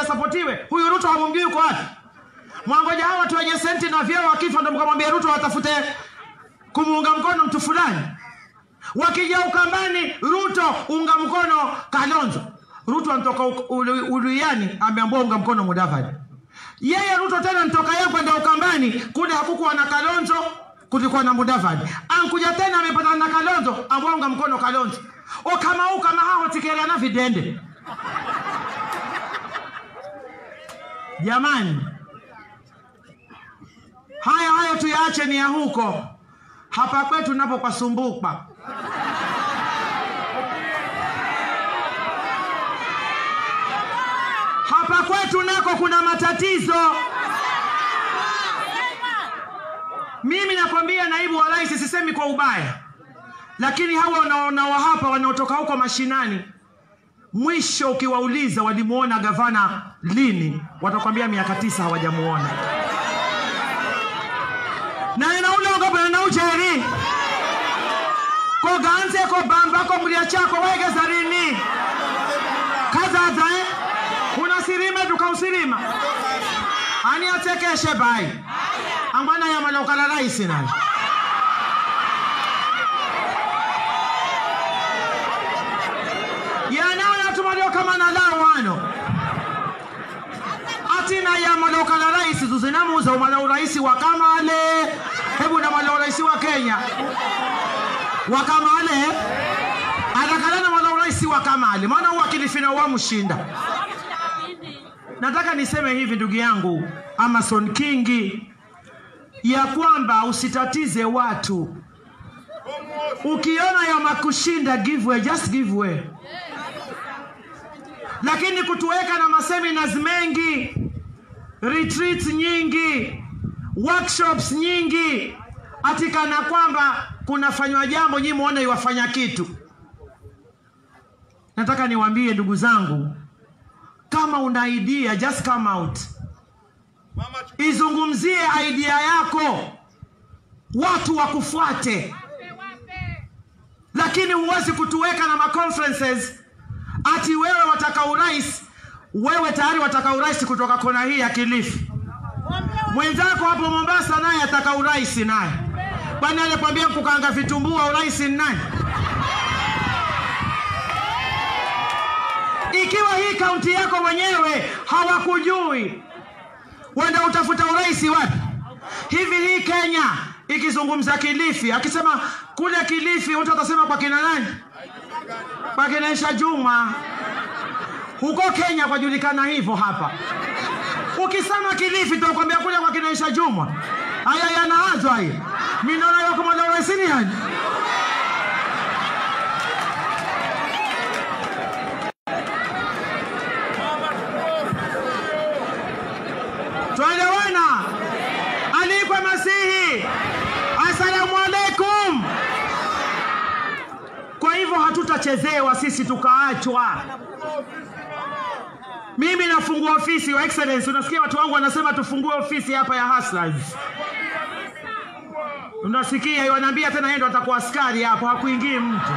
asapotiwe huyu ruto hamumjui yuko wapi mwangoja hawa watu wenye senti na vyeo wakifa ndo mkamwambia ruto watafute kumuunga mkono mtu fulani wakija ukambani ruto unga mkono kalonzo ruto anatoka uluyani ameambua unga mkono mudavadi yeye ruto tena ntoka yeye kwenda ukambani kule hakukuwa na kalonzo kulikuwa na mudavadi ankuja tena amepata na kalonzo ambua unga mkono kalonzo okamau kama hao tikerana vidende jamani haya hayo tuyaache ni ya huko hapa kwetu napo pasumbuka hapa kwetu nako kuna matatizo mimi nakwambia naibu wa rais sisemi kwa ubaya lakini hawa wanaonao hapa wanaotoka huko mashinani mwisho ukiwauliza walimuona gavana lini watakwambia miaka tisa hawajamuona naye naulongopo naujeri koganze ko bamba ko mlia chako wegeza rini kazaza eh? kuna sirima tukausirima ani atekeshe bai angwana yamalokala raisi nayo yanaoyatumaliokamana lao wano atina yamalokala raisi tuzinamuza umala uraisi wa kamale hebu namala uraisi wa kenya wa kamale anakalana mala uraisi wa kamale maana uwakilifina wamshinda nataka niseme hivi ndugu yangu amason kingi ya kwamba usitatize watu ukiona yamakushinda give way, just give way lakini kutuweka na maseminars mengi retreats nyingi workshops nyingi atikana kwamba kunafanywa jambo nyi muone iwafanya kitu nataka niwaambie ndugu zangu kama una idea just come out izungumzie idea yako watu wakufuate lakini huwezi kutuweka na maconferences ati wewe wataka urais wewe tayari wataka urais kutoka kona hii ya kilifi mwenzako hapo mombasa naye ataka urais naye kwani alikwambia kukanga vitumbua urais ni nani ikiwa hii kaunti yako wenyewe hawakujui wenda utafuta urais wapi hivi hii kenya ikizungumza kilifi akisema kule kilifi mtu atasema kwa kina nani kwa kina isha juma huko kenya kwajulikana hivyo hapa ukisema kilifi tunakwambia kule kwa kina isha juma haya yanaazwa haya minaona yakomada uraisini yani twaelewana alikwa masihi asalamu alaikum kwa hivyo hatutachezewa sisi tukaachwa mimi nafungua ofisi wa excellence unasikia watu wangu wanasema tufungue ofisi hapa ya hustlers unasikia wanaambia tena yeye ndo atakuwa askari hapo hakuingii mtu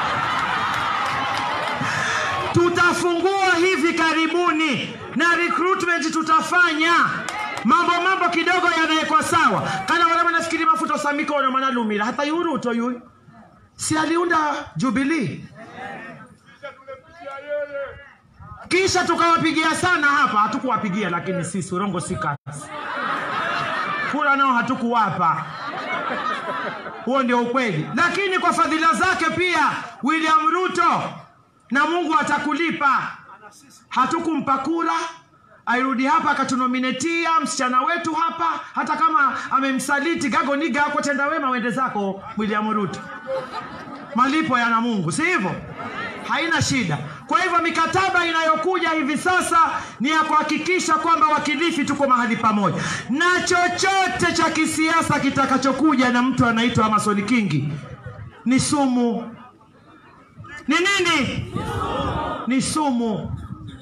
tutafungua hivi karibuni na recruitment tutafanya mambo mambo kidogo yanawekwa sawa kana wale wanafikiri mafuta samikono manalumira hata yuruto yuyu si aliunda jubilii kisha tukawapigia sana hapa hatukuwapigia lakini sisi urongo si kazi kura nao hatukuwapa huo ndio ukweli lakini kwa fadhila zake pia william ruto na mungu atakulipa hatukumpa kura airudi hapa akatunominetia msichana wetu hapa hata kama amemsaliti gagoniga kwa tenda wema wende zako william ruto malipo yana mungu si hivyo haina shida kwa hivyo mikataba inayokuja hivi sasa ni ya kuhakikisha kwamba wakilifi tuko mahali pamoja na chochote cha kisiasa kitakachokuja na mtu anaitwa amasoni kingi ni sumu ni nini ni sumu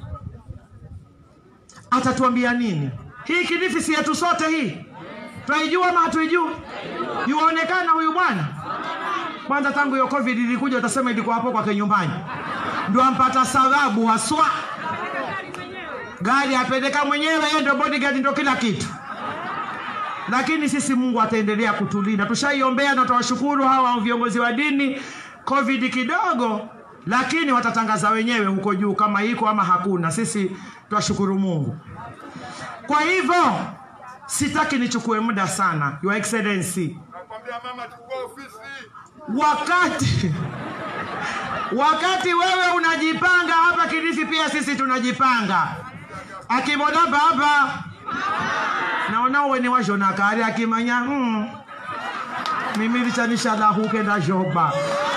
atatuambia nini hii kilifi si yetu sote hii twaijua ama hatuijui yuaonekana huyu bwana kwanza tangu hiyo covid ilikuja utasema ilikuwa hapo kwake nyumbani ndio ampata sababu haswa gari apeleka mwenyewe, yeye ndio bodyguard, ndio kila kitu. Lakini sisi Mungu ataendelea kutulinda. Tushaiombea na tutawashukuru hawa viongozi wa dini. Covid kidogo, lakini watatangaza wenyewe huko juu kama iko ama hakuna. Sisi twashukuru Mungu. Kwa hivyo sitaki nichukue muda sana, Your Excellency, Nakwambia mama, chukua ofisi. wakati wakati wewe unajipanga hapa Kilifi, pia sisi tunajipanga. Akibona baba naona uwe ni wajona kari akimanya mm, mimi lichanisha lahuke na joba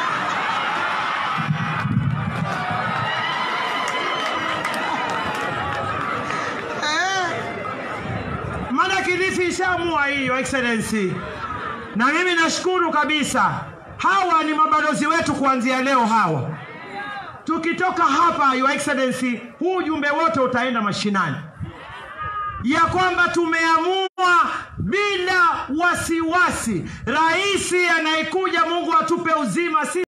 eh, maana Kilifi ishaamua hii, Your Excellency na mimi nashukuru kabisa. Hawa ni mabalozi wetu kuanzia leo. Hawa tukitoka hapa, Your Excellency, huu ujumbe wote utaenda mashinani, ya kwamba tumeamua bila wasiwasi, rais anayekuja, Mungu atupe uzima si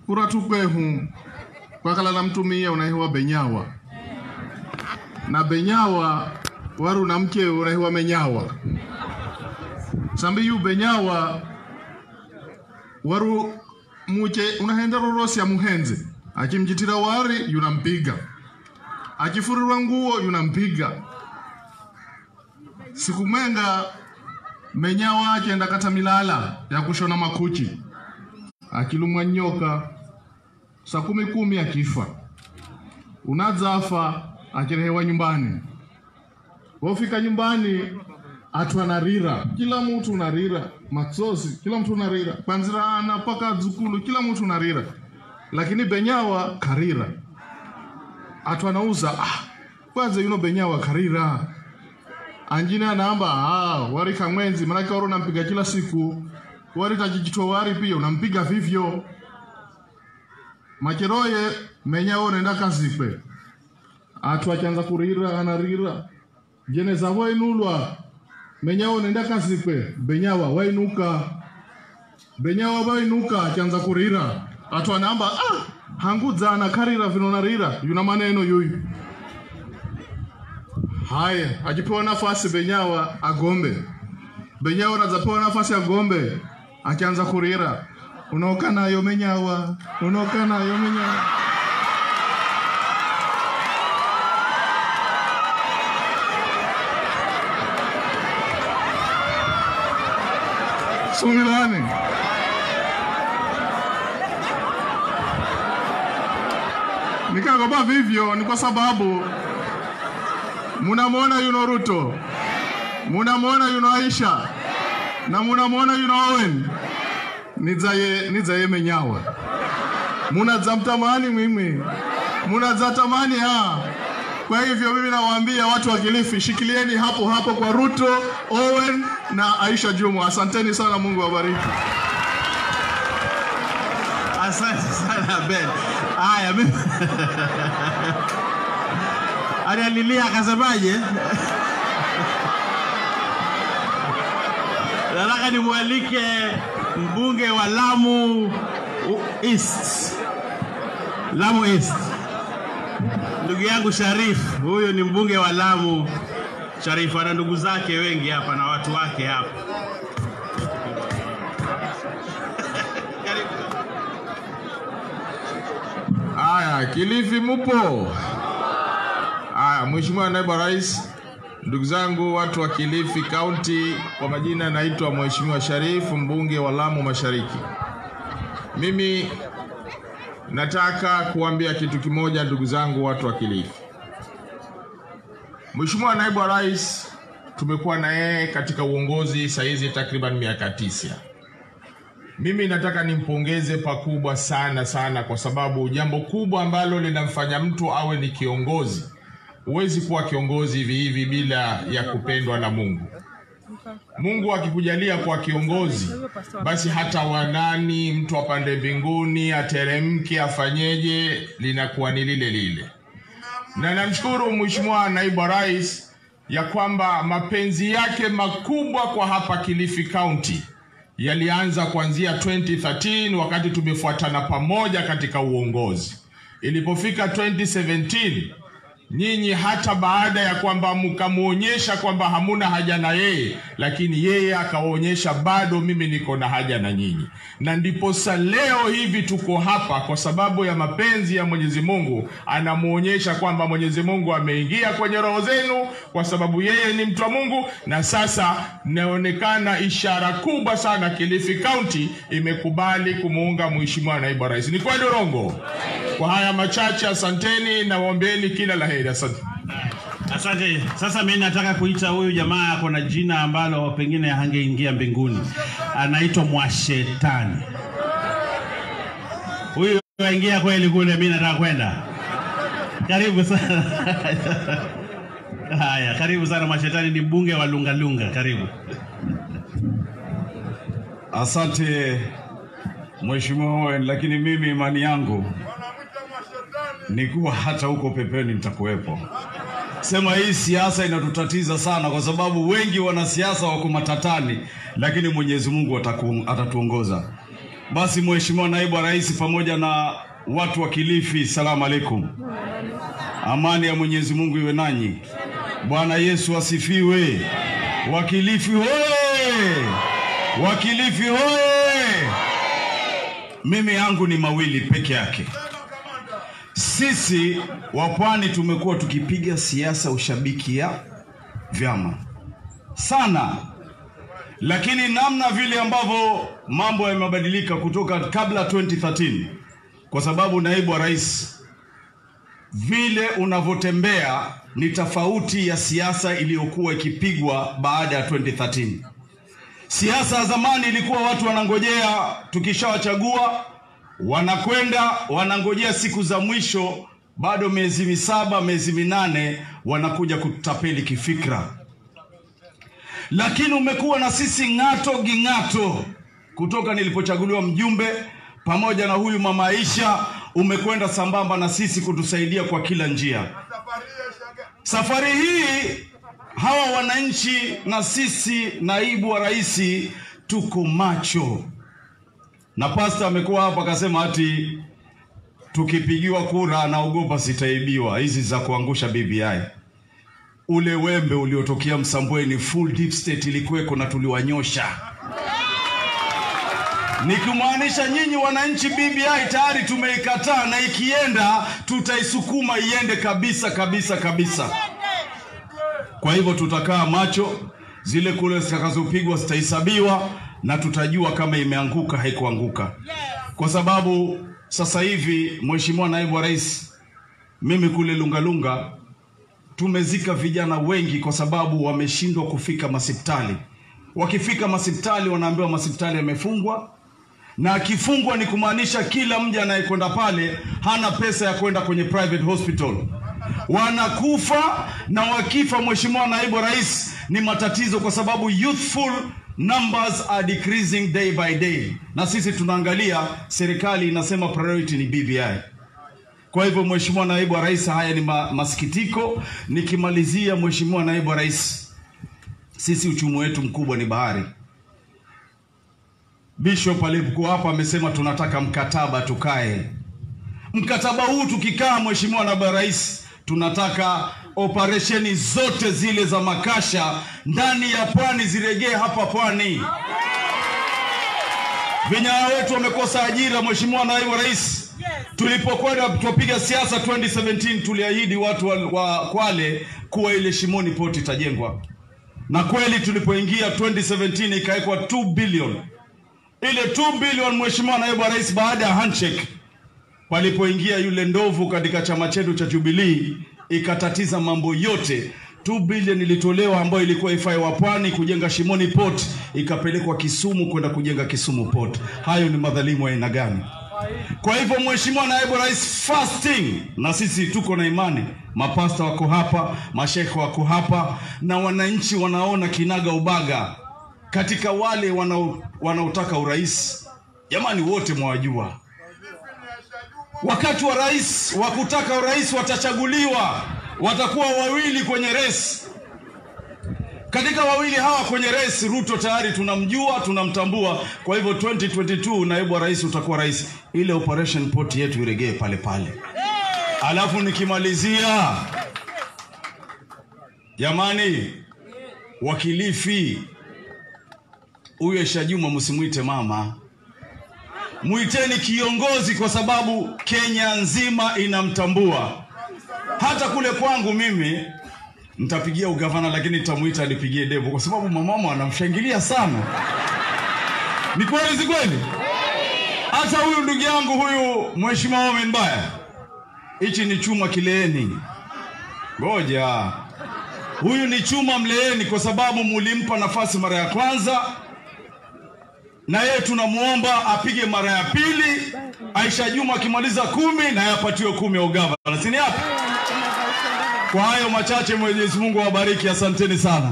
uratukwehu kwakala na mtumia unaihiwa benyawa na benyawa waru na mke unaihiwa menyawa sambi yu benyawa waru muche unahenda rorosi ya muhenze akimjitira wari yunampiga akifurirwa nguo yunampiga siku mwenga menyawa akienda kata milala ya kushona makuchi akilumwa nyoka saa kumi kumi akifa unadzafa akirehewa nyumbani wofika nyumbani atu anarira kila mtu unarira matsosi kila mtu unarira kwanzira ana mpaka dzukulu kila mtu unarira lakini benyawa karira atu anauza ah, kwanza yuno benyawa karira anjine anaamba ah, wari kamwenzi manake wari unampiga kila siku wari tachichitwa wari pia unampiga vivyo macheroye menyawa unaenda kazikwe atu achanza kurira anarira jeneza wainulwa menyawa unaenda kazikwe benyawa wainuka benyawa wainuka achanza kurira atu anaamba ah, hangudzana karira vinonarira yuna maneno yuyu haya akipewa nafasi benyawa agombe benyawa anazapewa nafasi agombe akianza kurira unaoka nayo menyawa unaoka nayo menyawa sumilane nikagopa vivyo ni kwa sababu munamwona yuno Ruto, munamwona yuno Aisha na munamwona yuno Owen nidzaye nidzaye menyawa munadzamtamani mwimwi munadzatamani ha kwa hivyo mimi nawaambia watu wa Kilifi, shikilieni hapo hapo kwa Ruto, Owen na Aisha Jumwa. Asanteni sana, Mungu awabariki. Asante sana Ben. Haya, mimi alialilia akasemaje? Nataka nimwalike mbunge wa Lamu East, Lamu East, ndugu yangu Sharif. Huyu ni mbunge wa Lamu. Sharif ana ndugu zake wengi hapa na watu wake hapa. Karibu. Aya, Kilifi mupo? Aya, Mheshimiwa Naibu wa Rais, ndugu zangu watu wa Kilifi County, kwa majina naitwa Mheshimiwa Sharifu, mbunge wa Lamu Mashariki. Mimi nataka kuambia kitu kimoja, ndugu zangu watu wa Kilifi. Mheshimiwa Naibu wa Rais tumekuwa na yeye katika uongozi saizi takriban miaka tisa. Mimi nataka nimpongeze pakubwa sana sana, kwa sababu jambo kubwa ambalo linamfanya mtu awe ni kiongozi, huwezi kuwa kiongozi hivi hivi bila ya kupendwa na Mungu. Mungu akikujalia kuwa kiongozi, basi hata wanani mtu apande mbinguni, ateremke, afanyeje, linakuwa ni lile lile. Na namshukuru Mheshimiwa Naibu wa Rais ya kwamba mapenzi yake makubwa kwa hapa Kilifi County yalianza kuanzia 2013 wakati tumefuatana pamoja katika uongozi. Ilipofika 2017 nyinyi hata baada ya kwamba mkamwonyesha kwamba hamuna haja na yeye, lakini yeye akawaonyesha bado mimi niko na haja na nyinyi, na ndiposa leo hivi tuko hapa kwa sababu ya mapenzi ya Mwenyezi Mungu. Anamwonyesha kwamba Mwenyezi Mungu ameingia kwenye roho zenu kwa sababu yeye ni mtu wa Mungu, na sasa inaonekana ishara kubwa sana, Kilifi County imekubali kumuunga Mheshimiwa Naibu wa Rais. Ni kweli urongo? Kwa haya machache, asanteni na waombeeni kila la heri. Asante. Asante. Sasa mimi nataka kuita huyu jamaa ako na jina ambalo pengine hangeingia mbinguni, anaitwa Mwashetani. Huyu aingia kweli kule, mimi nataka kwenda. Karibu sana. Haya, karibu sana Mwashetani, ni mbunge wa Lungalunga. Karibu. Asante Mheshimiwa Owen, lakini mimi imani yangu Wanamwita mashetani. ni kuwa hata huko pepeni nitakuwepo. Sema hii siasa inatutatiza sana, kwa sababu wengi wanasiasa wako matatani, lakini Mwenyezi Mungu ataku- atatuongoza. Basi Mheshimiwa Naibu wa Rais pamoja na watu wa Kilifi, salamu alaikum. Amani ya Mwenyezi Mungu iwe nanyi. Bwana Yesu asifiwe. Wakilifi hoye! Wakilifi hoye! Mimi yangu ni mawili peke yake. Sisi wa Pwani tumekuwa tukipiga siasa ushabiki ya vyama sana, lakini namna vile ambavyo mambo yamebadilika kutoka kabla 2013 kwa sababu naibu wa rais vile unavyotembea ni tofauti ya siasa iliyokuwa ikipigwa baada ya 2013. Siasa ya zamani ilikuwa watu wanangojea, tukishawachagua wanakwenda wanangojea siku za mwisho, bado miezi misaba, miezi minane, wanakuja kutapeli kifikra. Lakini umekuwa na sisi ng'ato ging'ato kutoka nilipochaguliwa mjumbe pamoja na huyu mama Aisha, umekwenda sambamba na sisi kutusaidia kwa kila njia. Safari hiyo shaga. Safari hii hawa wananchi na sisi naibu wa rais tuko macho, na pasta amekuwa hapa akasema ati tukipigiwa kura anaogopa sitaibiwa hizi za kuangusha BBI. Ule wembe uliotokea Msambweni, full deep state ilikuweko na tuliwanyosha nikimaanisha nyinyi wananchi, BBI tayari tumeikataa na ikienda tutaisukuma iende kabisa kabisa kabisa. Kwa hivyo tutakaa macho, zile kule zitakazopigwa zitahesabiwa na tutajua kama imeanguka haikuanguka, kwa sababu sasa hivi, Mheshimiwa Naibu wa Rais, mimi kule Lungalunga tumezika vijana wengi kwa sababu wameshindwa kufika masipitali. Wakifika masipitali wanaambiwa masipitali yamefungwa, na akifungwa ni kumaanisha kila mja anayekwenda pale hana pesa ya kwenda kwenye private hospital. Wanakufa na wakifa, Mheshimiwa Naibu Rais, ni matatizo kwa sababu youthful numbers are decreasing day by day, na sisi tunaangalia, serikali inasema priority ni BBI. Kwa hivyo Mheshimiwa Naibu wa Rais, haya ni ma masikitiko. Nikimalizia, Mheshimiwa Naibu wa Rais, sisi uchumi wetu mkubwa ni bahari. Bishop alipokuwa hapa amesema tunataka mkataba tukae. Mkataba huu tukikaa, Mheshimiwa Naibu wa Rais, tunataka operesheni zote zile za makasha ndani ya pwani ziregee hapa pwani. Vijana wetu wamekosa ajira, Mheshimiwa Naibu wa Rais. Tulipokwenda tupiga siasa 2017 tuliahidi watu wa, wa Kwale kuwa ile Shimoni port itajengwa, na kweli tulipoingia 2017 ikawekwa 2 billion. Ile 2 billion, Mheshimiwa Naibu wa Rais, baada ya handshake palipoingia yule ndovu katika chama chetu cha Jubilee ikatatiza mambo yote. 2 billion ilitolewa ambayo ilikuwa ifai wa pwani kujenga Shimoni port, ikapelekwa Kisumu kwenda kujenga Kisumu port. Hayo ni madhalimu ya aina gani? Kwa hivyo Mheshimiwa Naibu Rais, fasting na sisi tuko na imani, mapasta wako hapa, mashekhe wako hapa, na wananchi wanaona kinaga ubaga katika wale wanao- wanaotaka urais. Jamani, wote mwajua wakati wa rais wa kutaka urais watachaguliwa, watakuwa wawili kwenye resi. Katika wawili hawa kwenye resi, Ruto tayari tunamjua, tunamtambua. Kwa hivyo 2022 naibu wa rais utakuwa rais, ile operation port yetu iregee pale pale. Alafu nikimalizia, jamani, wakilifi huyo Aisha Juma msimwite mama mwiteni kiongozi kwa sababu Kenya nzima inamtambua. Hata kule kwangu mimi nitapigia ugavana, lakini nitamuita anipigie debo kwa sababu mamama anamshangilia sana. Ni kweli, si kweli? Hata huyu ndugu yangu huyu mheshimiwa Omen Mbaya, hichi ni chuma kileeni. Ngoja, huyu ni chuma mleeni, kwa sababu mulimpa nafasi mara ya kwanza na yeye tunamwomba apige mara ya pili. Aisha Juma akimaliza kumi na yeye apatiwe kumi ya ugavana, si ni hapo? Kwa hayo machache, Mwenyezi Mungu awabariki, asanteni sana.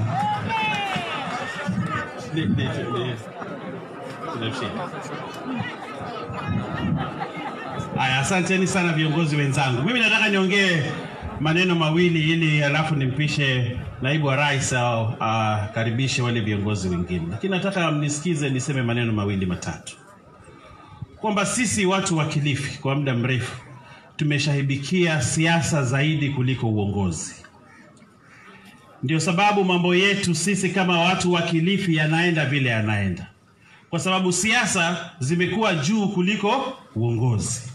Aya, asanteni sana viongozi wenzangu. Mimi nataka niongee maneno mawili ili alafu nimpishe naibu wa rais au akaribishe wale viongozi wengine, lakini nataka mnisikize niseme maneno mawili matatu. kwamba sisi watu wa Kilifi kwa muda mrefu tumeshahibikia siasa zaidi kuliko uongozi. Ndio sababu mambo yetu sisi kama watu wa Kilifi yanaenda vile yanaenda, kwa sababu siasa zimekuwa juu kuliko uongozi.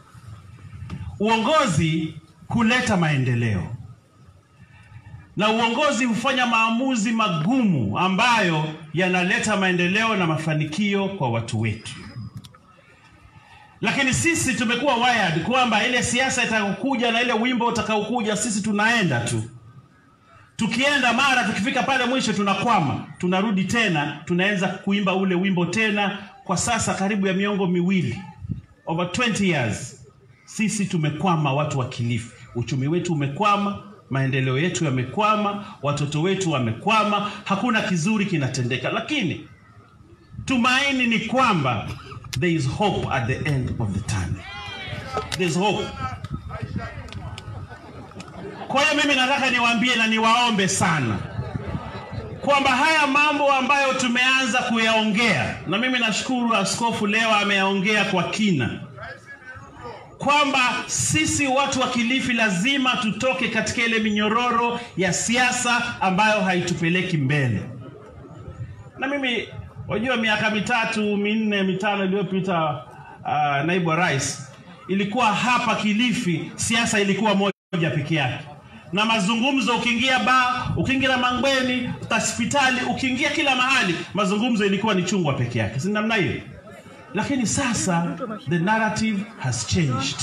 Uongozi huleta maendeleo na uongozi hufanya maamuzi magumu ambayo yanaleta maendeleo na mafanikio kwa watu wetu. Lakini sisi tumekuwa wired kwamba ile siasa itakayokuja na ile wimbo utakaokuja, sisi tunaenda tu. Tukienda mara tukifika pale mwisho tunakwama, tunarudi tena, tunaanza kuimba ule wimbo tena. Kwa sasa karibu ya miongo miwili, over 20 years, sisi tumekwama, watu wa Kilifi. Uchumi wetu umekwama, maendeleo yetu yamekwama, watoto wetu wamekwama, hakuna kizuri kinatendeka. Lakini tumaini ni kwamba there is hope at the end of the tunnel. There is hope. Kwa hiyo mimi nataka niwaambie na niwaombe sana kwamba haya mambo ambayo tumeanza kuyaongea, na mimi nashukuru askofu leo ameyaongea kwa kina, kwamba sisi watu wa Kilifi lazima tutoke katika ile minyororo ya siasa ambayo haitupeleki mbele. Na mimi wajua, miaka mitatu minne mitano iliyopita, uh, naibu wa rais, ilikuwa hapa Kilifi siasa ilikuwa moja peke yake na mazungumzo, ukiingia baa, ukiingia Mangweni, hospitali, ukiingia kila mahali, mazungumzo ilikuwa ni chungwa peke yake, si namna hiyo? Lakini sasa the narrative has changed.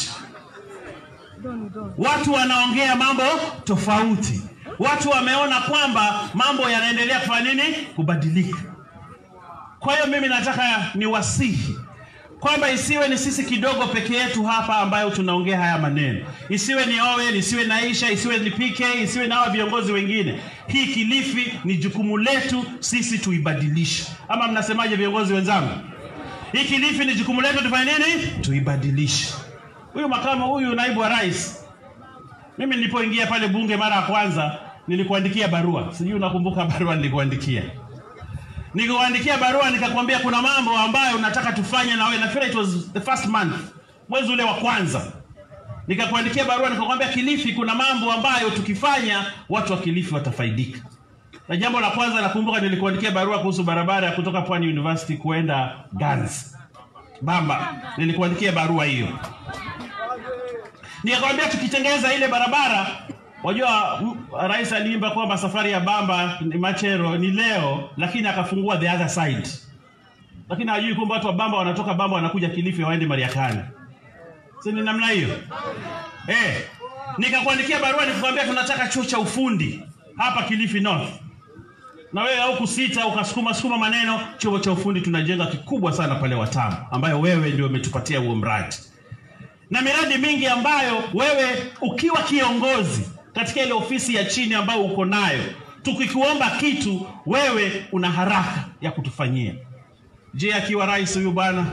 Watu wanaongea mambo tofauti. Watu wameona kwamba mambo yanaendelea kufanya nini? Kubadilika. Kwa hiyo mimi nataka niwasihi kwamba isiwe ni sisi kidogo peke yetu hapa ambayo tunaongea haya maneno, isiwe ni Owen, isiwe na Aisha, isiwe ni PK, isiwe na hawa viongozi wengine. Hii Kilifi ni jukumu letu sisi tuibadilishe, ama mnasemaje viongozi wenzangu? Hii Kilifi ni jukumu letu tufanye nini? Tuibadilishe. Huyu makamu, huyu naibu wa rais, mimi nilipoingia pale bunge mara ya kwanza nilikuandikia barua, sijui unakumbuka barua nilikuandikia nikuandikia barua nikakwambia kuna mambo ambayo nataka tufanye na wewe. Nafikiri it was the first month, mwezi ule wa kwanza, nikakuandikia barua nikakwambia, Kilifi kuna mambo ambayo tukifanya watu wa Kilifi watafaidika. Na jambo la kwanza nakumbuka, nilikuandikia barua kuhusu barabara ya kutoka Pwani University kuenda Gans Bamba, nilikuandikia barua hiyo, nikakwambia tukitengeneza ile barabara Wajua rais aliimba kwamba safari ya Bamba ni Machero ni leo, lakini akafungua the other side, lakini hajui kwamba watu wa Bamba wanatoka Bamba wanakuja Kilifi waende Mariakani, si ni namna hiyo eh? Nikakuandikia barua nikakwambia tunataka chuo cha ufundi hapa Kilifi North, na wewe au kusita ukasukuma sukuma maneno. Chuo cha ufundi tunajenga kikubwa sana pale Watamu, ambayo wewe ndio umetupatia huo mradi na miradi mingi ambayo wewe ukiwa kiongozi katika ile ofisi ya chini ambayo uko nayo, tukikuomba kitu wewe una haraka ya kutufanyia. Je, akiwa rais huyu bwana,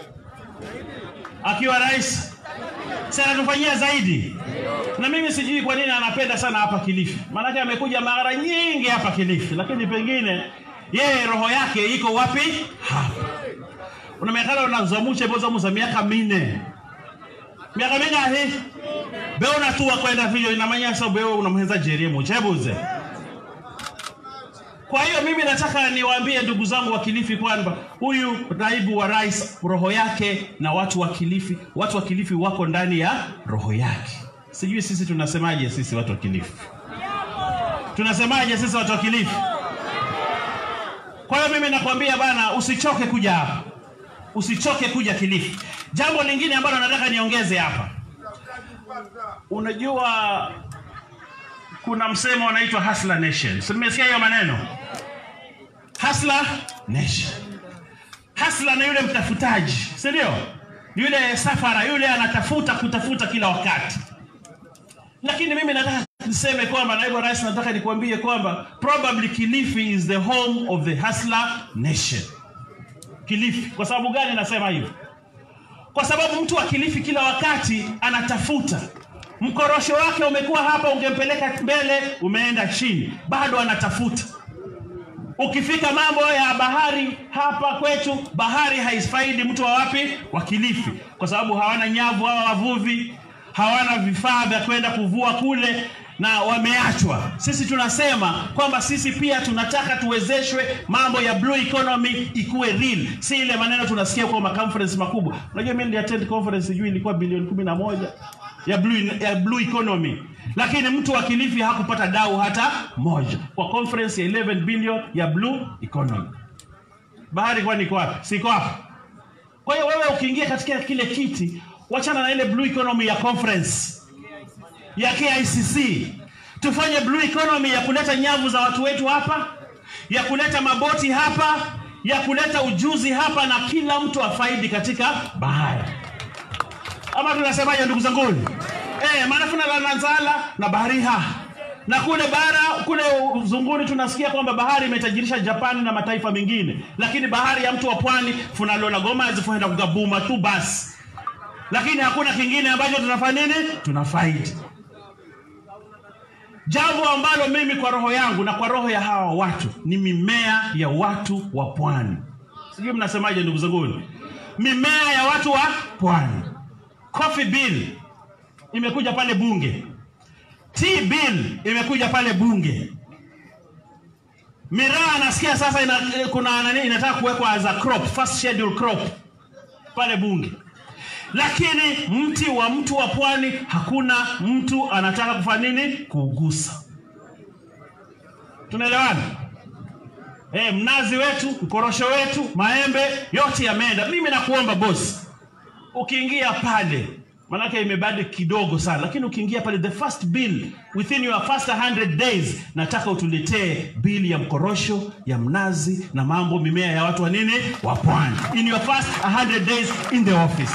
akiwa rais si anatufanyia zaidi? Na mimi sijui kwa nini anapenda sana hapa Kilifi, maanake amekuja mara nyingi hapa Kilifi, lakini pengine yeye roho yake iko wapi? Hapa. Unaonekana unazamusha bozamuza miaka minne miaka mingahi beona tu wakwenda vile inamanya sababu wewe unamhenza jerie muchebuze. Kwa hiyo mimi nataka niwaambie ndugu zangu wa Kilifi kwamba huyu naibu wa rais roho yake na watu wa Kilifi, watu wa Kilifi wako ndani ya roho yake. Sijui sisi tunasemaje, sisi watu wa Kilifi tunasemaje, sisi watu wa Kilifi? Kwa hiyo mimi nakwambia bana, usichoke kuja hapa, usichoke kuja Kilifi. Jambo lingine ambalo nataka niongeze hapa, unajua kuna msemo unaitwa hustler nation. Si nimesikia hiyo maneno hustler nation. Hustler na yule mtafutaji, si ndio? Yule safara, yule anatafuta kutafuta kila wakati. Lakini mimi nataka niseme kwamba, naibu rais, nataka nikwambie kwamba probably Kilifi is the home of the hustler nation. Kilifi. Kwa sababu gani nasema hivyo? Kwa sababu mtu wa Kilifi kila wakati anatafuta mkorosho wake umekuwa hapa, ungempeleka mbele, umeenda chini, bado anatafuta. ukifika mambo ya bahari hapa kwetu bahari haifaidi mtu wa wapi wa kilifi kwa sababu hawana nyavu hawa wavuvi hawana vifaa vya kwenda kuvua kule na wameachwa sisi tunasema kwamba sisi pia tunataka tuwezeshwe mambo ya blue economy ikuwe real si ile maneno tunasikia kwa maconference makubwa unajua mimi niliattend conference sijui ilikuwa bilioni kumi na moja ya blue, ya blue economy lakini mtu wa kilifi hakupata dau hata moja kwa conference ya 11 billion ya blue economy bahari kwani iko wapi siko hapa kwa hiyo wewe ukiingia katika kile kiti wachana na ile blue economy ya conference ya KICC tufanye blue economy ya kuleta nyavu za watu wetu hapa ya kuleta maboti hapa ya kuleta ujuzi hapa na kila mtu afaidi katika bahari ama tunasemaje ndugu zanguni eh maana kuna la Nanzala na bahari ha na kule bara kule uzunguni tunasikia kwamba bahari imetajirisha Japani na mataifa mengine lakini bahari ya mtu wa pwani funalola goma zifuenda kugabuma tu basi lakini hakuna kingine ambacho tunafanya nini tunafaidi jambo ambalo mimi kwa roho yangu na kwa roho ya hawa watu ni mimea ya watu wa pwani sijui mnasemaje ndugu zanguni mimea ya watu wa pwani coffee bill imekuja pale bunge tea bill imekuja pale bunge miraa nasikia sasa ina, kuna nani inataka kuwekwa as a crop first schedule crop pale bunge lakini mti wa mtu wa pwani hakuna mtu anataka kufanya nini kuugusa tunaelewana e, mnazi wetu mkorosho wetu maembe yote yameenda mimi nakuomba bosi ukiingia pale manake imebadi kidogo sana lakini ukiingia pale the first bill within your first 100 days nataka utuletee bili ya mkorosho ya mnazi na mambo mimea ya watu wa nini wa pwani in your first 100 days in the office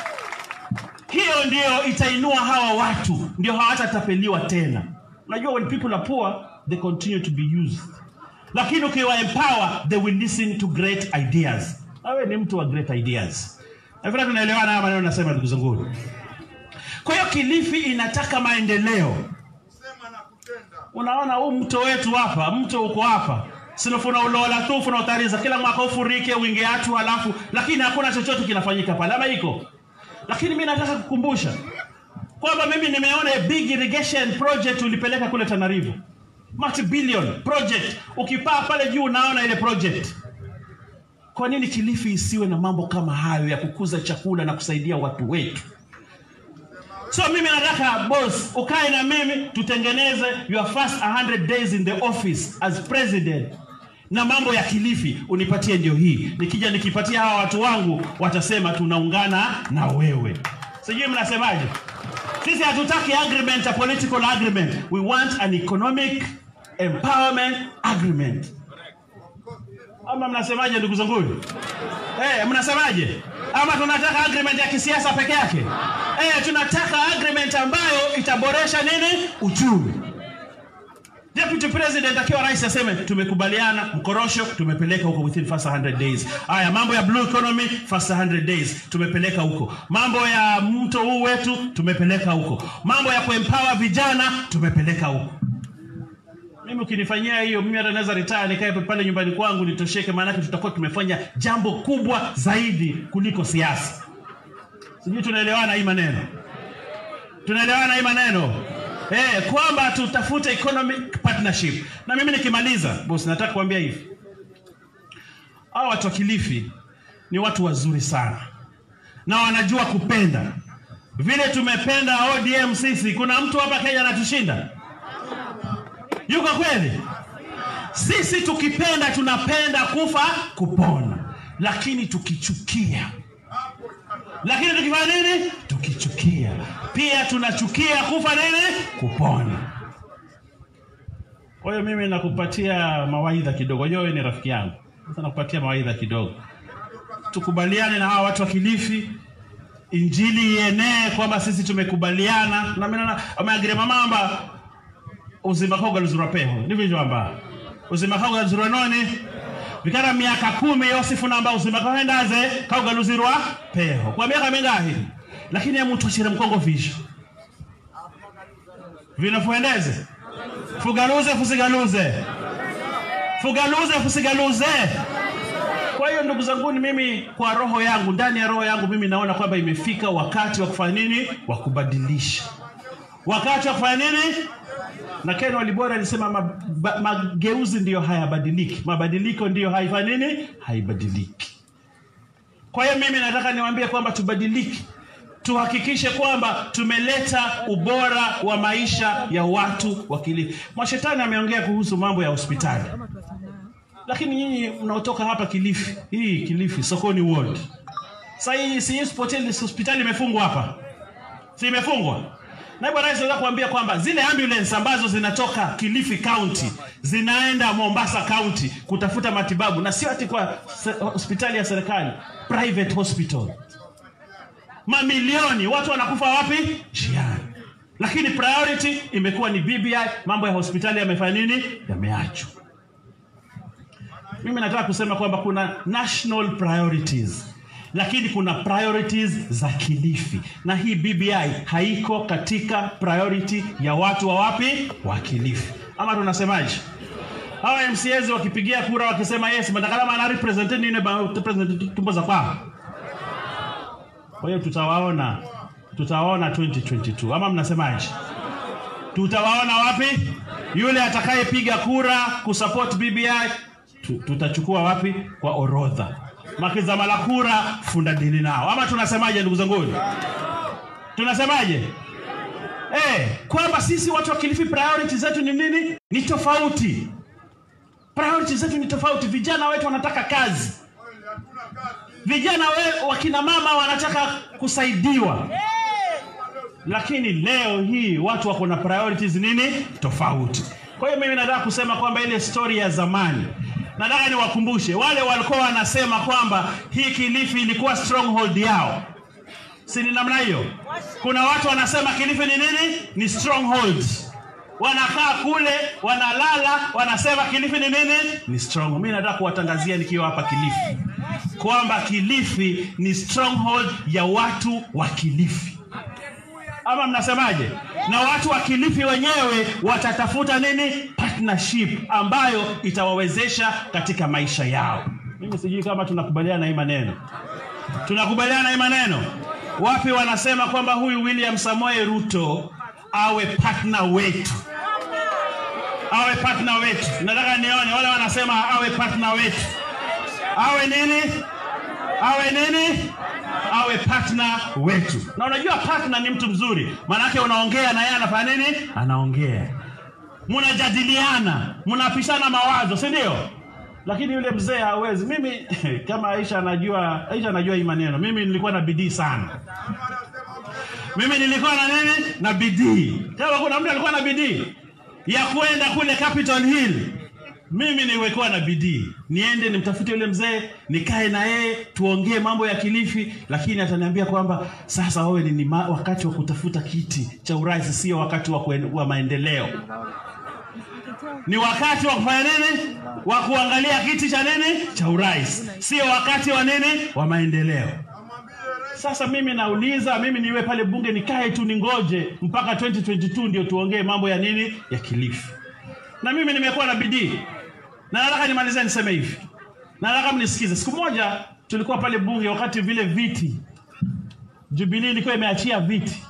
hiyo ndio itainua hawa watu ndio hawatatapeliwa tena unajua when people are poor they continue to be used lakini ukiwa empower they will listen to great ideas awe ni mtu wa great ideas nafikiri tunaelewana haya maneno nasema ndugu zangu kwa hiyo kilifi inataka maendeleo Sema na kutenda. unaona huu mto wetu hapa mto uko hapa sinofuna ulola tu funa utariza kila mwaka ufurike wingi atu halafu lakini hakuna chochote kinafanyika pale ama iko lakini mi nataka kukumbusha kwamba mimi nimeona a big irrigation project ulipeleka kule tanarivo multi billion project ukipaa pale juu unaona ile project kwa nini kilifi isiwe na mambo kama hayo ya kukuza chakula na kusaidia watu wetu so mimi nataka boss ukae na mimi tutengeneze your first 100 days in the office as president na mambo ya kilifi unipatie ndio hii nikija nikipatia hawa watu wangu watasema tunaungana na wewe sijui mnasemaje sisi hatutaki agreement a political agreement we want an economic empowerment agreement ama mnasemaje ndugu zangu eh mnasemaje ama tunataka agreement ya kisiasa peke yake eh tunataka agreement ambayo itaboresha nini uchumi Deputy President akiwa rais aseme tumekubaliana mkorosho tumepeleka huko within first 100 days. Haya mambo ya blue economy first 100 days tumepeleka huko. Mambo ya mto huu wetu tumepeleka huko. Mambo ya kuempower vijana tumepeleka huko. Mimi ukinifanyia hiyo mimi hata naweza retire nikae pale nyumbani kwangu nitosheke maana tutakuwa tumefanya jambo kubwa zaidi kuliko siasa. Sijui tunaelewana hii maneno. Tunaelewana hii maneno. Eh, kwamba tutafute economic partnership. Na mimi nikimaliza, boss nataka kuambia hivi. Hao watu wa Kilifi ni watu wazuri sana. Na wanajua kupenda. Vile tumependa ODM sisi, kuna mtu hapa Kenya anatushinda? Yuko kweli? Sisi tukipenda tunapenda kufa kupona, lakini tukichukia lakini tukifanya nini? Tukichukia pia tunachukia kufa nini? Kupona. Kwa hiyo mimi nakupatia mawaidha kidogo. Wewe ni rafiki yangu, sasa nakupatia mawaidha kidogo. Tukubaliane na hawa watu wa Kilifi, injili ienee kwamba sisi tumekubaliana na mimi naona ameagiria mamamba uzima koga luzura peho ndivyo hivyo amba uzima koga luzura noni vikara miaka kumi yosifu namba uzima kahendaze kaugaluzirwa peho kwa miaka mingahi lakini ya mtu ashire mkongo visho vinafuendeze fugaluze fusigaluze fugaluze fusigaluze kwa hiyo ndugu zanguni mimi kwa roho yangu ndani ya roho yangu mimi naona kwamba imefika wakati wa kufanya nini wa kubadilisha wakati wa kufanya nini na ken walibora alisema ma- ba- mageuzi ndiyo hayabadiliki mabadiliko ndiyo haifanyi nini haibadiliki kwa hiyo mimi nataka niwaambie kwamba tubadilike tuhakikishe kwamba tumeleta ubora wa maisha ya watu wa Kilifi. Mwashetani ameongea kuhusu mambo ya hospitali, lakini nyinyi mnaotoka hapa Kilifi, hii Kilifi sokoni ward, sasa hii si hii hospitali hospitali imefungwa hapa, si imefungwa? Naibu Rais anaweza kuambia kwamba zile ambulance ambazo zinatoka Kilifi County zinaenda Mombasa County kutafuta matibabu, na sio ati kwa se- hospitali ya serikali, private hospital mamilioni watu wanakufa wapi njiani lakini priority imekuwa ni bbi mambo ya hospitali yamefanya nini yameachwa mimi nataka kusema kwamba kuna national priorities lakini kuna priorities za kilifi na hii bbi haiko katika priority ya watu wa wapi wa kilifi ama tunasemaje hawa mcs wakipigia kura wakisema yes matakalama ana represent nini ba- represent tumbo za kwao kwa hiyo tutawaona tutawaona 2022 ama mnasemaje tutawaona wapi yule atakayepiga kura kusupport bbi tu- tutachukua wapi kwa orodha makizama la kura funda dini nao ama tunasemaje ndugu zanguni tunasemaje eh kwamba sisi watu wa kilifi priority zetu ni nini ni tofauti priority zetu ni tofauti vijana wetu wanataka kazi vijana we, wakina mama wanataka kusaidiwa lakini leo hii watu wako na priorities nini tofauti kwa hiyo mimi nataka kusema kwamba ile story ya zamani nataka niwakumbushe wale walikuwa wanasema kwamba hii kilifi ilikuwa stronghold yao si ni namna hiyo kuna watu wanasema kilifi ni nini ni stronghold wanakaa kule wanalala wanasema kilifi ni nini ni strong mi nataka kuwatangazia nikiwa hapa kilifi kwamba kilifi ni stronghold ya watu wa kilifi ama mnasemaje na watu wa kilifi wenyewe watatafuta nini partnership ambayo itawawezesha katika maisha yao mimi sijui kama tunakubaliana na hii maneno tunakubaliana na hii maneno wapi wanasema kwamba huyu william samoe ruto awe partner wetu awe partner wetu nataka nione wale wanasema awe partner wetu awe nini awe nini awe partner wetu na unajua partner ni mtu mzuri maanake unaongea na yeye anafanya nini anaongea mnajadiliana mnapishana mawazo si ndio lakini yule mzee hawezi mimi kama aisha anajua aisha anajua hii maneno mimi nilikuwa na bidii sana mimi nilikuwa na nini na bidii kama kuna mtu alikuwa na bidii ya kwenda kule capitol hill mimi nilikuwa na bidii niende nimtafute yule mzee nikae na yeye tuongee mambo ya kilifi lakini ataniambia kwamba sasa wewe ni ma- wakati wa kutafuta kiti cha urais sio wakati wa, kuen, wa maendeleo ni wakati wa kufanya nini wa kuangalia kiti cha nini cha urais sio wakati wa nini wa maendeleo sasa mimi nauliza mimi niwe pale bunge nikae tu ningoje mpaka 2022 ndio tuongee mambo ya nini ya kilifi na mimi nimekuwa na bidii na nataka nimalize niseme hivi na nataka mnisikize siku moja tulikuwa pale bunge wakati vile viti jubilii ilikuwa imeachia viti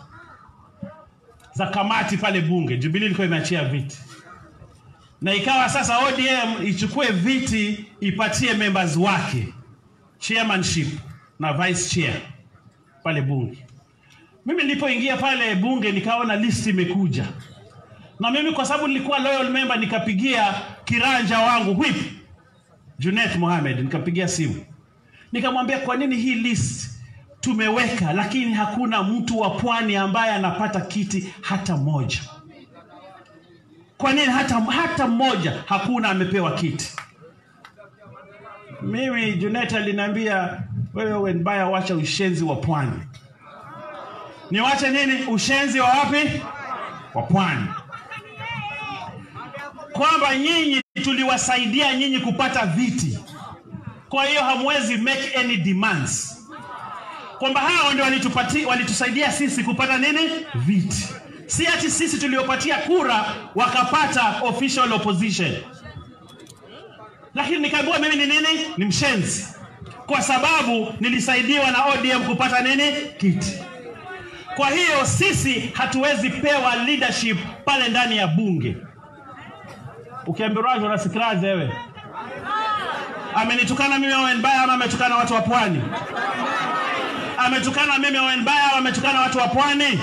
za kamati pale bunge jubilii ilikuwa imeachia viti na ikawa sasa odm ichukue viti ipatie members wake chairmanship na vice chair pale bunge mimi nilipoingia pale bunge nikaona list imekuja na mimi kwa sababu nilikuwa loyal member nikapigia kiranja wangu whip Junet Mohamed nikapigia simu nikamwambia kwa nini hii list tumeweka lakini hakuna mtu wa pwani ambaye anapata kiti hata moja kwa nini hata, hata mmoja hakuna amepewa kiti mimi Junet aliniambia wewe wenbaya wacha ushenzi wa pwani niwache nini ushenzi wa wapi wa pwani kwamba nyinyi tuliwasaidia nyinyi kupata viti kwa hiyo hamwezi make any demands kwamba hao ndio walitupati- walitusaidia sisi kupata nini viti si ati sisi tuliopatia kura wakapata official opposition lakini nikaambiwa mimi ni nini? Ni mshenzi, kwa sababu nilisaidiwa na ODM kupata nini? Kiti. Kwa hiyo sisi hatuwezi pewa leadership pale ndani ya bunge. Ukiambiwa unasikiliza wewe, amenitukana mimi Owen Baya ama ametukana watu wa pwani? Ametukana mimi Owen Baya ama ametukana watu wa pwani?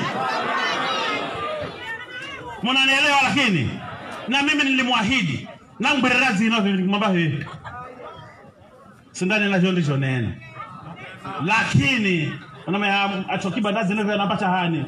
Mnanielewa? Lakini na mimi nilimwahidi nangbererazi inavyomwamba hivi sindani nacho ndicho nene, lakini atokibandazi navyo anapata hani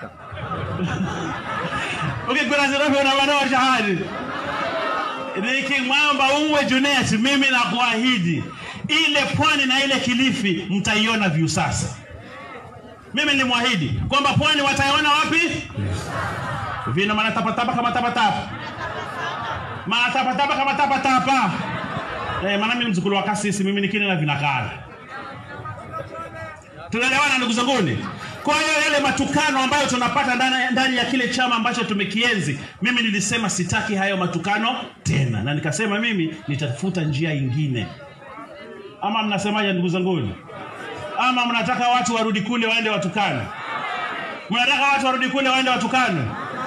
ukigwerazi navyo unabanoa shahani nikimwamba uwe Junet, mimi nakuahidi ile pwani na ile Kilifi mtaiona vyu sasa. Mimi nilimwahidi kwamba pwani wataiona wapi? Vina manatapatapa kama tapatapa, manatapatapa kama tapatapa. Eh, maana mimi ni mzukulu wa kasisi, mimi nikini na vinakala. Tunaelewana ndugu zanguni? Kwa hiyo yale matukano ambayo tunapata ndani, ndani ya kile chama ambacho tumekienzi, mimi nilisema sitaki hayo matukano tena, na nikasema mimi nitafuta njia ingine. Ama mnasemaje ndugu zanguni? Ama mnataka watu warudi kule waende watukane? Mnataka watu warudi kule waende watukane?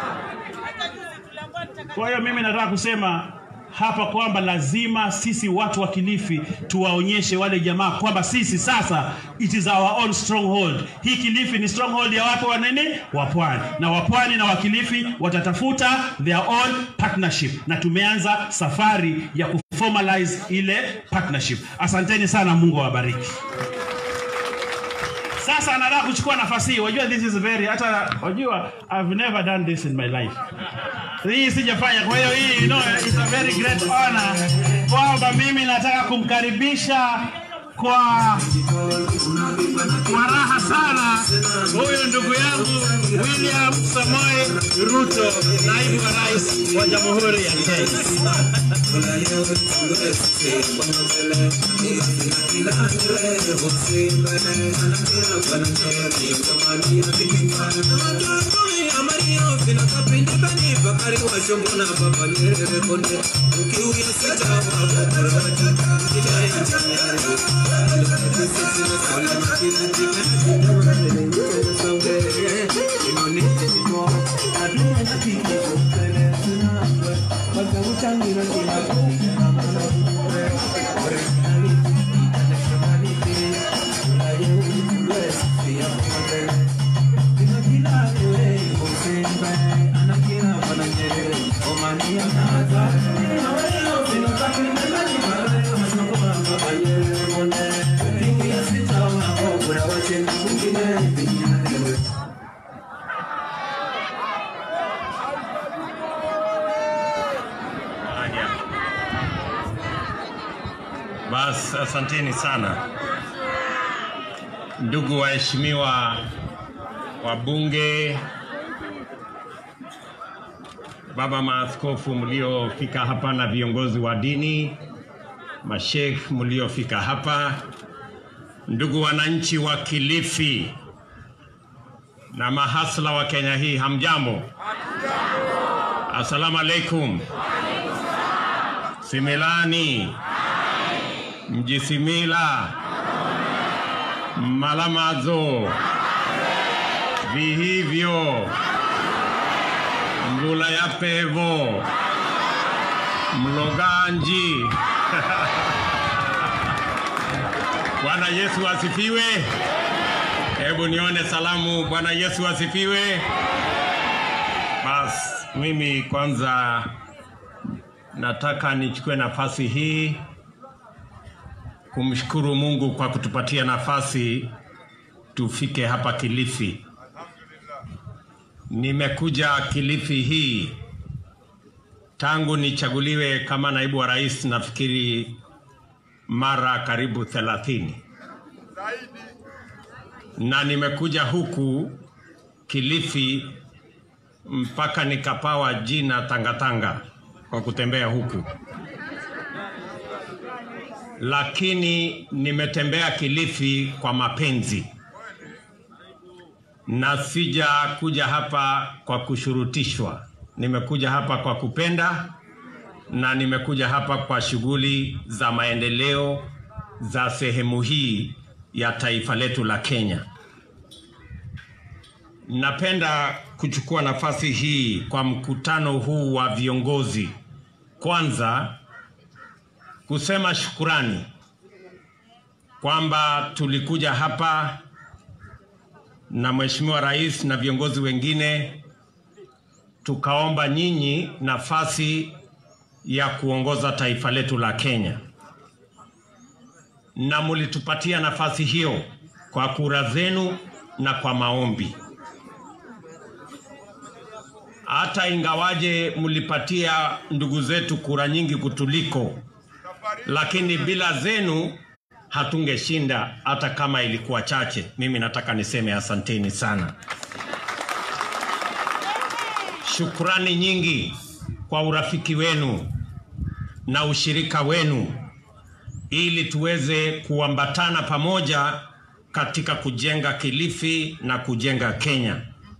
Kwa hiyo mimi nataka kusema hapa kwamba lazima sisi watu wa Kilifi tuwaonyeshe wale jamaa kwamba sisi sasa it is our own stronghold. Hii Kilifi ni stronghold ya watu wa nini? Wa pwani, na wapwani na wakilifi watatafuta their own partnership, na tumeanza safari ya kuformalize ile partnership. Asanteni sana, Mungu awabariki. Sasa nataka kuchukua nafasi hii. Wajua this is very hata wajua I've never done this in my life. Hii sijafanya. Kwa hiyo hii you know, it's a very great honor kwamba mimi nataka kumkaribisha kwa kwa raha sana huyu ndugu yangu William Samoei Ruto, naibu wa rais wa Jamhuri ya Kenya. Bas, asanteni sana ndugu waheshimiwa wabunge, baba maaskofu mliofika hapa na viongozi wa dini, mashekh mliofika hapa, ndugu wananchi wa Kilifi na mahasla wa Kenya hii, hamjambo? Asalamu alaikum. Similani Mjisimila, Malamazo, Vihivyo, Mvula ya Pevo, Mloganji. Bwana Yesu asifiwe. Hebu nione salamu. Bwana Yesu asifiwe. Bas, mimi kwanza nataka nichukue nafasi hii kumshukuru Mungu kwa kutupatia nafasi tufike hapa Kilifi. Nimekuja Kilifi hii tangu nichaguliwe kama naibu wa rais, nafikiri mara karibu thelathini, na nimekuja huku Kilifi mpaka nikapawa jina Tangatanga kwa kutembea huku lakini nimetembea Kilifi kwa mapenzi na sija kuja hapa kwa kushurutishwa. Nimekuja hapa kwa kupenda na nimekuja hapa kwa shughuli za maendeleo za sehemu hii ya taifa letu la Kenya. Napenda kuchukua nafasi hii kwa mkutano huu wa viongozi, kwanza kusema shukurani kwamba tulikuja hapa na Mheshimiwa Rais na viongozi wengine tukaomba nyinyi nafasi ya kuongoza taifa letu la Kenya, na mulitupatia nafasi hiyo kwa kura zenu na kwa maombi. Hata ingawaje mlipatia ndugu zetu kura nyingi kutuliko, lakini bila zenu hatungeshinda hata kama ilikuwa chache. Mimi nataka niseme asanteni sana. Shukrani nyingi kwa urafiki wenu na ushirika wenu ili tuweze kuambatana pamoja katika kujenga Kilifi na kujenga Kenya.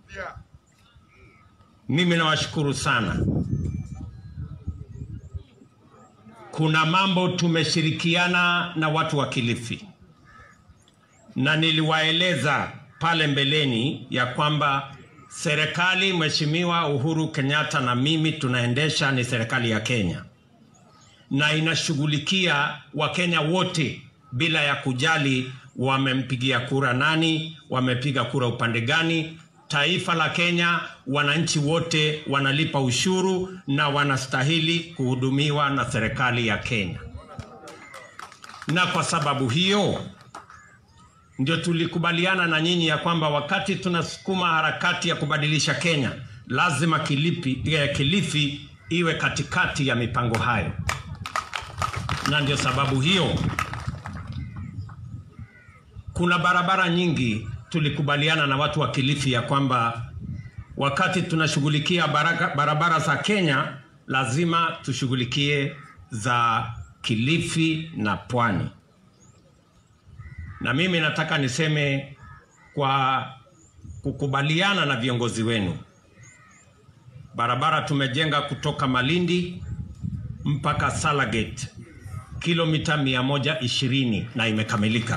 Mimi nawashukuru sana. Kuna mambo tumeshirikiana na watu wa Kilifi, na niliwaeleza pale mbeleni ya kwamba serikali Mheshimiwa Uhuru Kenyatta na mimi tunaendesha ni serikali ya Kenya na inashughulikia Wakenya wote bila ya kujali wamempigia kura nani, wamepiga kura upande gani. Taifa la Kenya, wananchi wote wanalipa ushuru na wanastahili kuhudumiwa na serikali ya Kenya, na kwa sababu hiyo ndio tulikubaliana na nyinyi ya kwamba wakati tunasukuma harakati ya kubadilisha Kenya, lazima Kilifi, eh, Kilifi iwe katikati ya mipango hayo, na ndio sababu hiyo kuna barabara nyingi tulikubaliana na watu wa Kilifi ya kwamba wakati tunashughulikia baraka- barabara za Kenya lazima tushughulikie za Kilifi na Pwani. Na mimi nataka niseme kwa kukubaliana na viongozi wenu, barabara tumejenga kutoka Malindi mpaka Salagate kilomita 120 na imekamilika.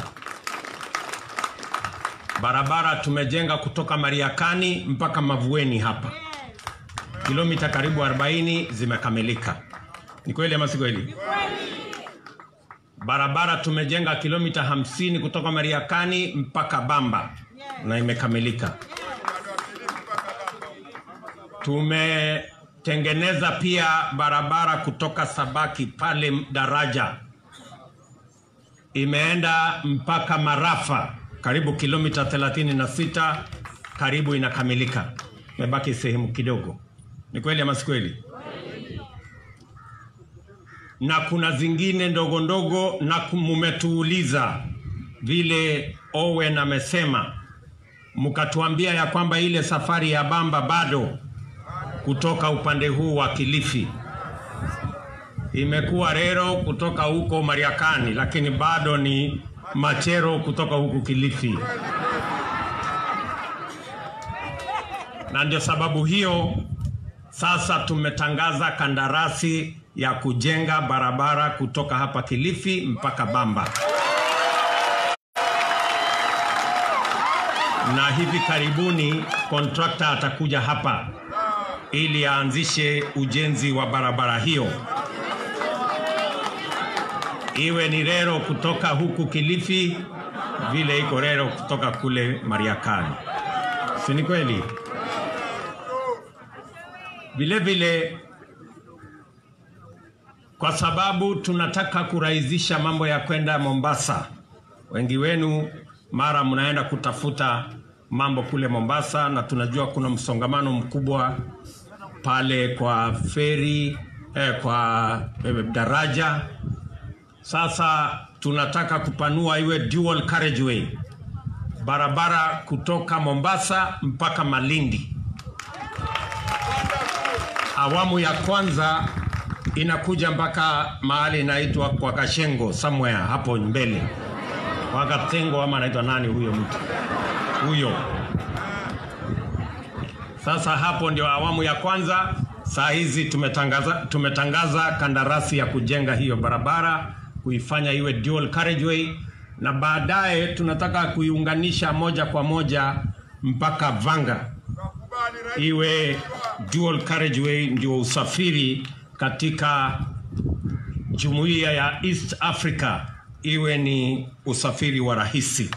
Barabara tumejenga kutoka Mariakani mpaka Mavueni hapa, kilomita karibu 40 zimekamilika. Ni kweli ama si kweli? Barabara tumejenga kilomita 50 kutoka Mariakani mpaka Bamba na imekamilika. Tumetengeneza pia barabara kutoka Sabaki pale daraja imeenda mpaka Marafa karibu kilomita 36 karibu inakamilika, imebaki sehemu kidogo. Ni kweli ama si kweli? Na kuna zingine ndogo ndogo, na mumetuuliza vile Owen amesema, mkatuambia ya kwamba ile safari ya Bamba bado kutoka upande huu wa Kilifi imekuwa Rero kutoka huko Mariakani, lakini bado ni Machero kutoka huku Kilifi, na ndio sababu hiyo sasa tumetangaza kandarasi ya kujenga barabara kutoka hapa Kilifi mpaka Bamba, na hivi karibuni kontrakta atakuja hapa ili aanzishe ujenzi wa barabara hiyo iwe ni Rero kutoka huku Kilifi vile iko Rero kutoka kule Mariakani, si ni kweli? Vile vile kwa sababu tunataka kurahisisha mambo ya kwenda Mombasa. Wengi wenu mara mnaenda kutafuta mambo kule Mombasa, na tunajua kuna msongamano mkubwa pale kwa feri eh, kwa eh, daraja sasa tunataka kupanua iwe dual carriageway, barabara kutoka Mombasa mpaka Malindi. Awamu ya kwanza inakuja mpaka mahali inaitwa kwa Kashengo somewhere hapo mbele, kwa Katengo ama anaitwa nani huyo mtu huyo. Sasa hapo ndio awamu ya kwanza, Saa hizi tumetangaza, tumetangaza kandarasi ya kujenga hiyo barabara, kuifanya iwe dual carriageway, na baadaye tunataka kuiunganisha moja kwa moja mpaka Vanga Nakubali rais. iwe dual carriageway, ndio usafiri katika jumuiya ya East Africa iwe ni usafiri wa rahisi.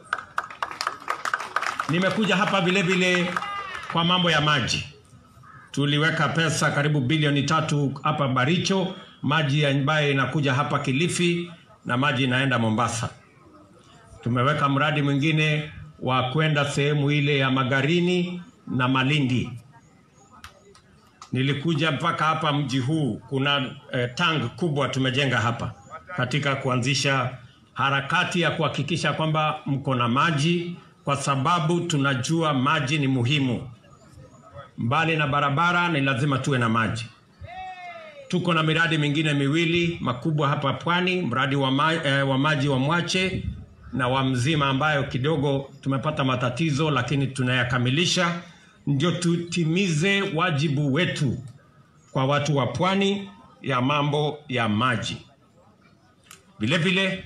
Nimekuja hapa vile vile kwa mambo ya maji. Tuliweka pesa karibu bilioni tatu hapa Baricho, maji ambayo inakuja hapa Kilifi na maji inaenda Mombasa. Tumeweka mradi mwingine wa kwenda sehemu ile ya Magarini na Malindi. Nilikuja mpaka hapa mji huu, kuna eh, tank kubwa tumejenga hapa katika kuanzisha harakati ya kuhakikisha kwamba mko na maji, kwa sababu tunajua maji ni muhimu. Mbali na barabara, ni lazima tuwe na maji. Tuko na miradi mingine miwili makubwa hapa pwani, mradi wa, ma, eh, wa maji wa Mwache na wa Mzima ambayo kidogo tumepata matatizo, lakini tunayakamilisha ndio tutimize wajibu wetu kwa watu wa pwani ya mambo ya maji. Vile vile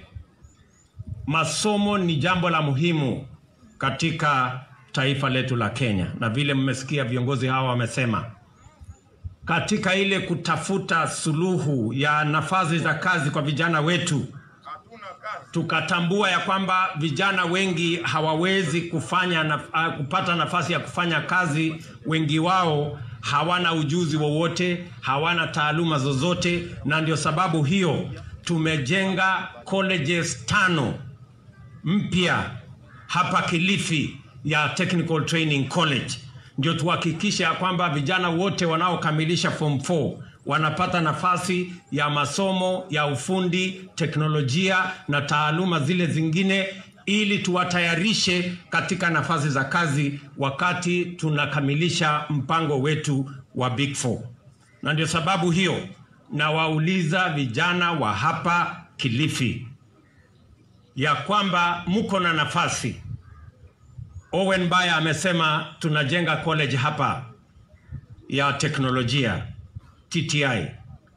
masomo ni jambo la muhimu katika taifa letu la Kenya, na vile mmesikia viongozi hawa wamesema, katika ile kutafuta suluhu ya nafasi za kazi kwa vijana wetu, Hatuna kazi. tukatambua ya kwamba vijana wengi hawawezi kufanya na, uh, kupata nafasi ya kufanya kazi. Wengi wao hawana ujuzi wowote, hawana taaluma zozote, na ndio sababu hiyo tumejenga colleges tano mpya hapa Kilifi ya Technical Training College, ndio tuhakikishe ya kwamba vijana wote wanaokamilisha form 4 wanapata nafasi ya masomo ya ufundi, teknolojia na taaluma zile zingine, ili tuwatayarishe katika nafasi za kazi wakati tunakamilisha mpango wetu wa Big Four. Na ndio sababu hiyo nawauliza vijana wa hapa Kilifi ya kwamba mko na nafasi. Owen Baya amesema tunajenga college hapa ya teknolojia TTI.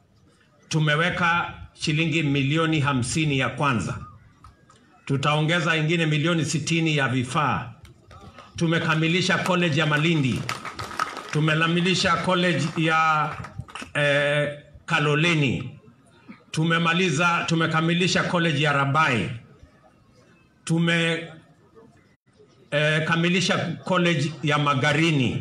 Tumeweka shilingi milioni hamsini ya kwanza, tutaongeza ingine milioni sitini ya vifaa. Tumekamilisha college ya Malindi, tumekamilisha college ya eh, Kaloleni, tumemaliza tumekamilisha college ya Rabai, tume eh, kamilisha college ya Magarini,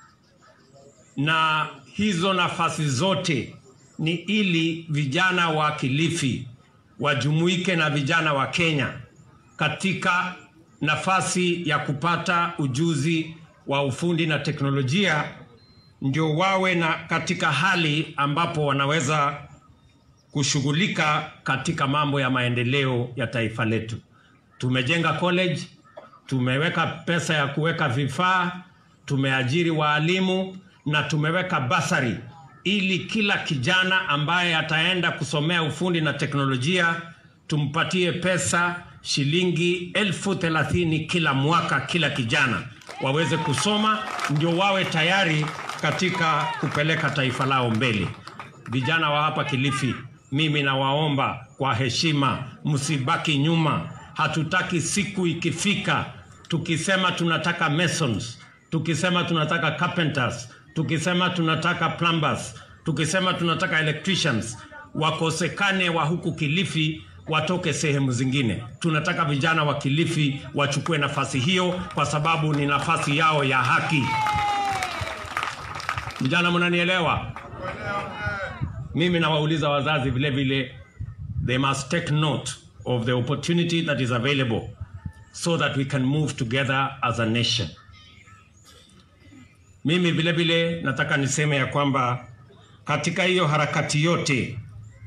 na hizo nafasi zote ni ili vijana wa Kilifi wajumuike na vijana wa Kenya katika nafasi ya kupata ujuzi wa ufundi na teknolojia, ndio wawe na katika hali ambapo wanaweza kushughulika katika mambo ya maendeleo ya taifa letu. Tumejenga college, tumeweka pesa ya kuweka vifaa, tumeajiri waalimu na tumeweka basari ili kila kijana ambaye ataenda kusomea ufundi na teknolojia tumpatie pesa shilingi elfu thelathini kila mwaka, kila kijana waweze kusoma, ndio wawe tayari katika kupeleka taifa lao mbele. Vijana wa hapa Kilifi, mimi nawaomba kwa heshima, msibaki nyuma. Hatutaki siku ikifika tukisema tunataka masons, tukisema tunataka carpenters, tukisema tunataka plumbers, tukisema tunataka electricians, wakosekane wa huku Kilifi watoke sehemu zingine. Tunataka vijana wa Kilifi wachukue nafasi hiyo, kwa sababu ni nafasi yao ya haki. Vijana, mnanielewa? Mimi nawauliza wazazi vile vile, they must take note of the opportunity that is available so that we can move together as a nation. Mimi vile vile nataka niseme ya kwamba katika hiyo harakati yote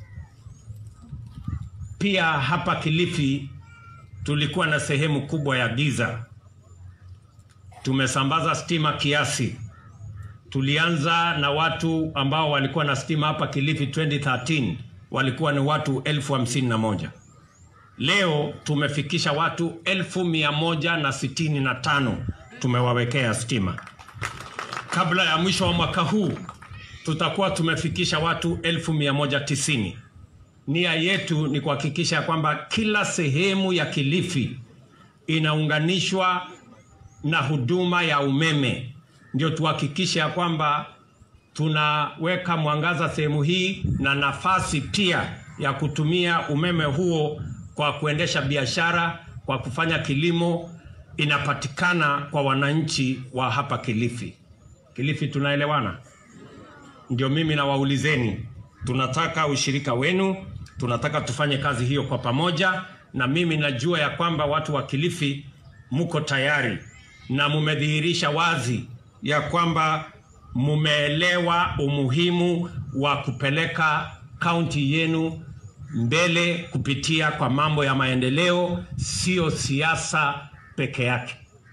pia hapa Kilifi tulikuwa na sehemu kubwa ya giza. Tumesambaza stima kiasi. Tulianza na watu ambao walikuwa na stima hapa Kilifi 2013 walikuwa ni watu elfu hamsini na moja. Leo tumefikisha watu elfu mia moja na sitini na tano tumewawekea stima. Kabla ya mwisho wa mwaka huu tutakuwa tumefikisha watu elfu mia moja tisini. Nia yetu ni kuhakikisha kwamba kila sehemu ya Kilifi inaunganishwa na huduma ya umeme, ndio tuhakikishe ya kwamba tunaweka mwangaza sehemu hii na nafasi pia ya kutumia umeme huo kwa kuendesha biashara, kwa kufanya kilimo, inapatikana kwa wananchi wa hapa Kilifi. Kilifi, tunaelewana? Ndio mimi nawaulizeni, tunataka ushirika wenu, tunataka tufanye kazi hiyo kwa pamoja, na mimi najua ya kwamba watu wa Kilifi mko tayari na mumedhihirisha wazi ya kwamba mumeelewa umuhimu wa kupeleka kaunti yenu mbele kupitia kwa mambo ya maendeleo, sio siasa peke yake.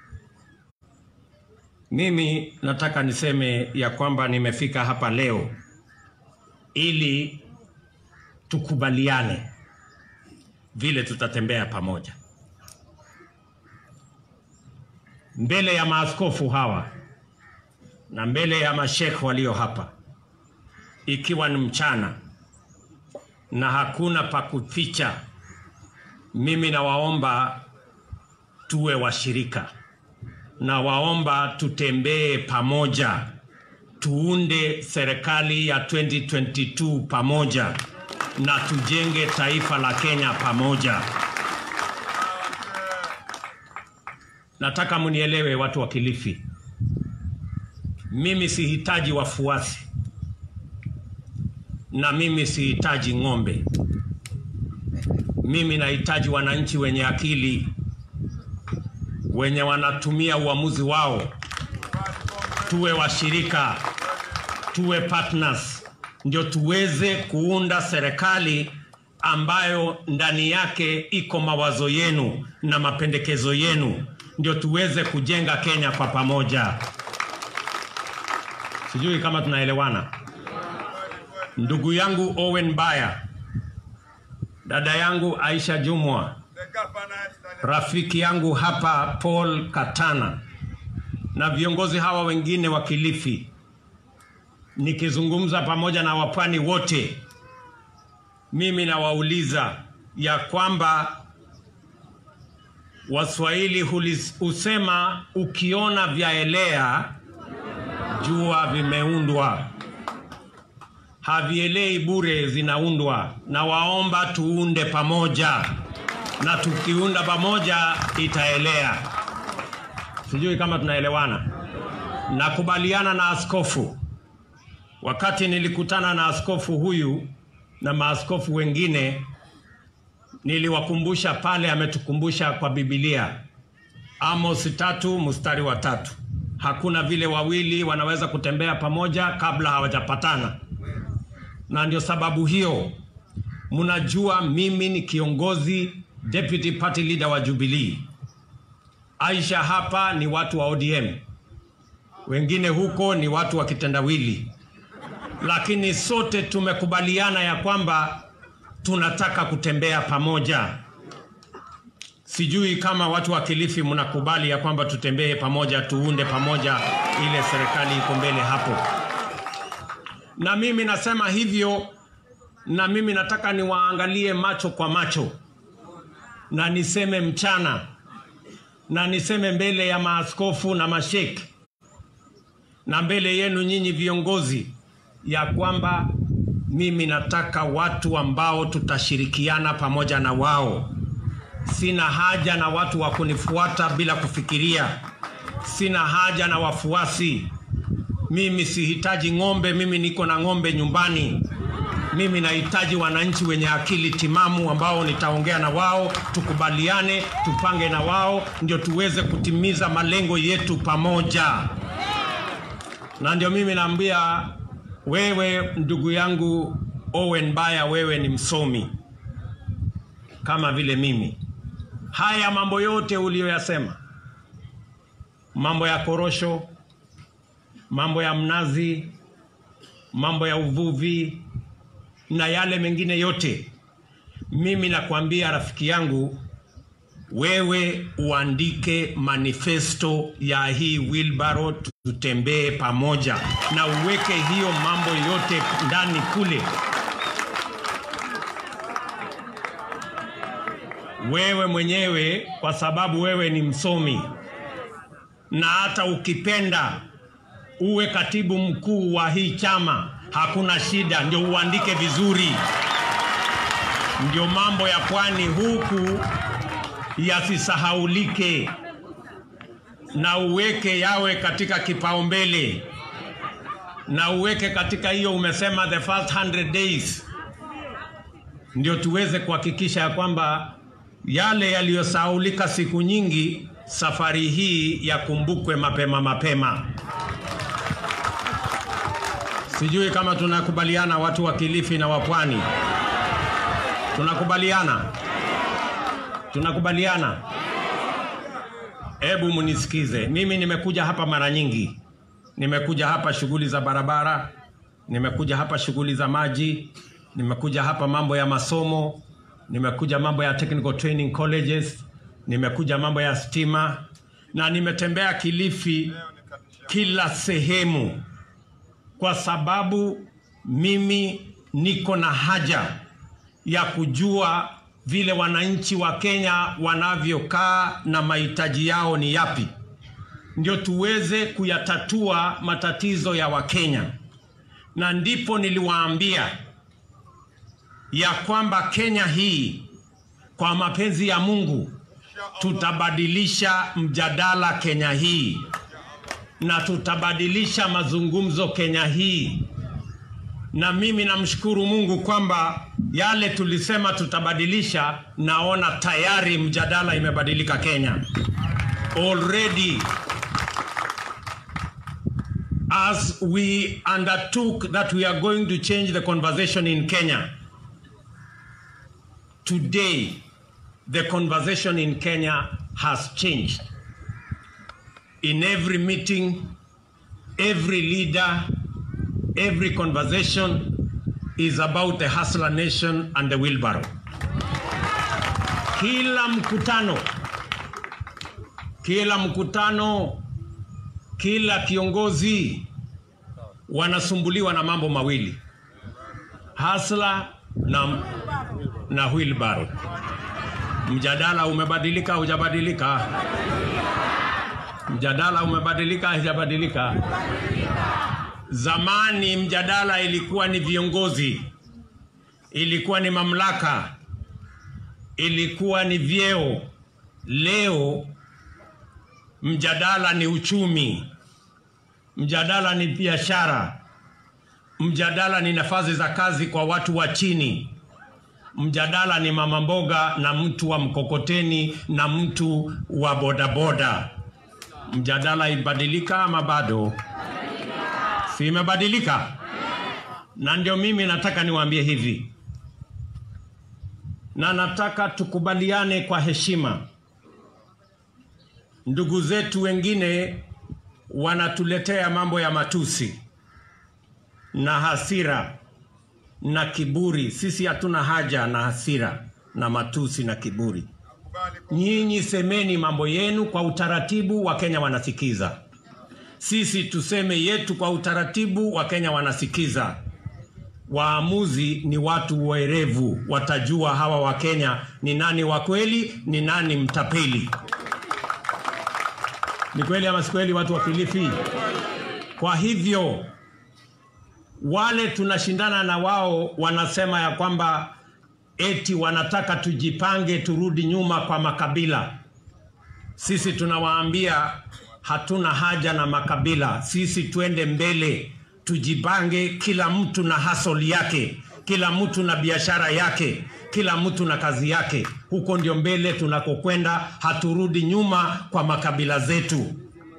Mimi nataka niseme ya kwamba nimefika hapa leo ili tukubaliane vile tutatembea pamoja mbele ya maaskofu hawa na mbele ya mashekh walio hapa, ikiwa ni mchana na hakuna pa kuficha. Mimi nawaomba tuwe washirika, nawaomba tutembee pamoja, tuunde serikali ya 2022 pamoja na tujenge taifa la Kenya pamoja. Nataka mnielewe watu wa Kilifi, mimi sihitaji wafuasi na mimi sihitaji ng'ombe. Mimi nahitaji wananchi wenye akili, wenye wanatumia uamuzi wao. Tuwe washirika, tuwe partners, ndio tuweze kuunda serikali ambayo ndani yake iko mawazo yenu na mapendekezo yenu, ndio tuweze kujenga Kenya kwa pamoja. Sijui kama tunaelewana. Ndugu yangu Owen Baya, dada yangu Aisha Jumwa, The governor is the rafiki yangu hapa Paul Katana na viongozi hawa wengine wa Kilifi, nikizungumza pamoja na wapwani wote, mimi nawauliza ya kwamba Waswahili hulis- husema ukiona vyaelea jua vimeundwa, havielei bure, zinaundwa. Na waomba tuunde pamoja, na tukiunda pamoja itaelea. Sijui kama tunaelewana. Nakubaliana na askofu. Wakati nilikutana na askofu huyu na maaskofu wengine, niliwakumbusha pale, ametukumbusha kwa Biblia, Amos tatu mstari wa tatu, hakuna vile wawili wanaweza kutembea pamoja kabla hawajapatana. Na ndio sababu hiyo mnajua mimi ni kiongozi deputy party leader wa Jubilee. Aisha hapa ni watu wa ODM, wengine huko ni watu wa kitendawili, lakini sote tumekubaliana ya kwamba tunataka kutembea pamoja. Sijui kama watu wa Kilifi mnakubali ya kwamba tutembee pamoja, tuunde pamoja, ile serikali iko mbele hapo. Na mimi nasema hivyo, na mimi nataka niwaangalie macho kwa macho, na niseme mchana, na niseme mbele ya maaskofu na masheki, na mbele yenu nyinyi viongozi, ya kwamba mimi nataka watu ambao tutashirikiana pamoja na wao. Sina haja na watu wa kunifuata bila kufikiria. Sina haja na wafuasi. Mimi sihitaji ng'ombe, mimi niko na ng'ombe nyumbani. Mimi nahitaji wananchi wenye akili timamu ambao nitaongea na wao, tukubaliane, tupange na wao, ndio tuweze kutimiza malengo yetu pamoja. Na ndio mimi naambia wewe, ndugu yangu Owen Baya, wewe ni msomi kama vile mimi. Haya mambo yote uliyoyasema, mambo ya korosho, mambo ya mnazi, mambo ya uvuvi na yale mengine yote, mimi nakwambia rafiki yangu, wewe uandike manifesto ya hii wheelbarrow, tutembee pamoja na uweke hiyo mambo yote ndani kule. Wewe mwenyewe, kwa sababu wewe ni msomi, na hata ukipenda uwe katibu mkuu wa hii chama, hakuna shida, ndio uandike vizuri, ndio mambo ya pwani huku yasisahaulike na uweke yawe katika kipaumbele na uweke katika hiyo umesema the first 100 days ndio tuweze kuhakikisha ya kwamba yale yaliyosahaulika siku nyingi safari hii yakumbukwe mapema mapema sijui kama tunakubaliana watu wa kilifi na wapwani tunakubaliana tunakubaliana hebu munisikize mimi nimekuja hapa mara nyingi nimekuja hapa shughuli za barabara nimekuja hapa shughuli za maji nimekuja hapa mambo ya masomo nimekuja mambo ya technical training colleges nimekuja mambo ya stima na nimetembea kilifi kila sehemu kwa sababu mimi niko na haja ya kujua vile wananchi wa Kenya wanavyokaa na mahitaji yao ni yapi, ndio tuweze kuyatatua matatizo ya Wakenya. Na ndipo niliwaambia ya kwamba Kenya hii kwa mapenzi ya Mungu tutabadilisha mjadala Kenya hii na tutabadilisha mazungumzo Kenya hii na mimi namshukuru Mungu kwamba yale tulisema tutabadilisha, naona tayari mjadala imebadilika Kenya already. As we undertook that we are going to change the conversation in Kenya, today the conversation in Kenya has changed. In every meeting, every leader, every conversation is about the hustler nation and the wheelbarrow. Kila mkutano, kila mkutano, kila kiongozi wanasumbuliwa na mambo mawili, hustler na, na wheelbarrow. Mjadala umebadilika, hujabadilika? Mjadala umebadilika, hujabadilika? Zamani mjadala ilikuwa ni viongozi, ilikuwa ni mamlaka, ilikuwa ni vyeo. Leo mjadala ni uchumi, mjadala ni biashara, mjadala ni nafasi za kazi kwa watu wa chini, mjadala ni mama mboga na mtu wa mkokoteni na mtu wa bodaboda. Mjadala ibadilika ama bado? si imebadilika? Na ndio mimi nataka niwaambie hivi, na nataka tukubaliane kwa heshima. Ndugu zetu wengine wanatuletea mambo ya matusi na hasira na kiburi. Sisi hatuna haja na hasira na matusi na kiburi. Nyinyi semeni mambo yenu kwa utaratibu, Wakenya wanasikiza sisi tuseme yetu kwa utaratibu, Wakenya wanasikiza. Waamuzi ni watu werevu, watajua hawa Wakenya ni nani wa kweli, ni nani mtapeli. Ni kweli ama si kweli, watu wa Kilifi? Kwa hivyo wale tunashindana na wao wanasema ya kwamba eti wanataka tujipange, turudi nyuma kwa makabila. Sisi tunawaambia hatuna haja na makabila. Sisi twende mbele, tujipange, kila mtu na hasoli yake, kila mtu na biashara yake, kila mtu na kazi yake. Huko ndio mbele tunakokwenda, haturudi nyuma kwa makabila zetu.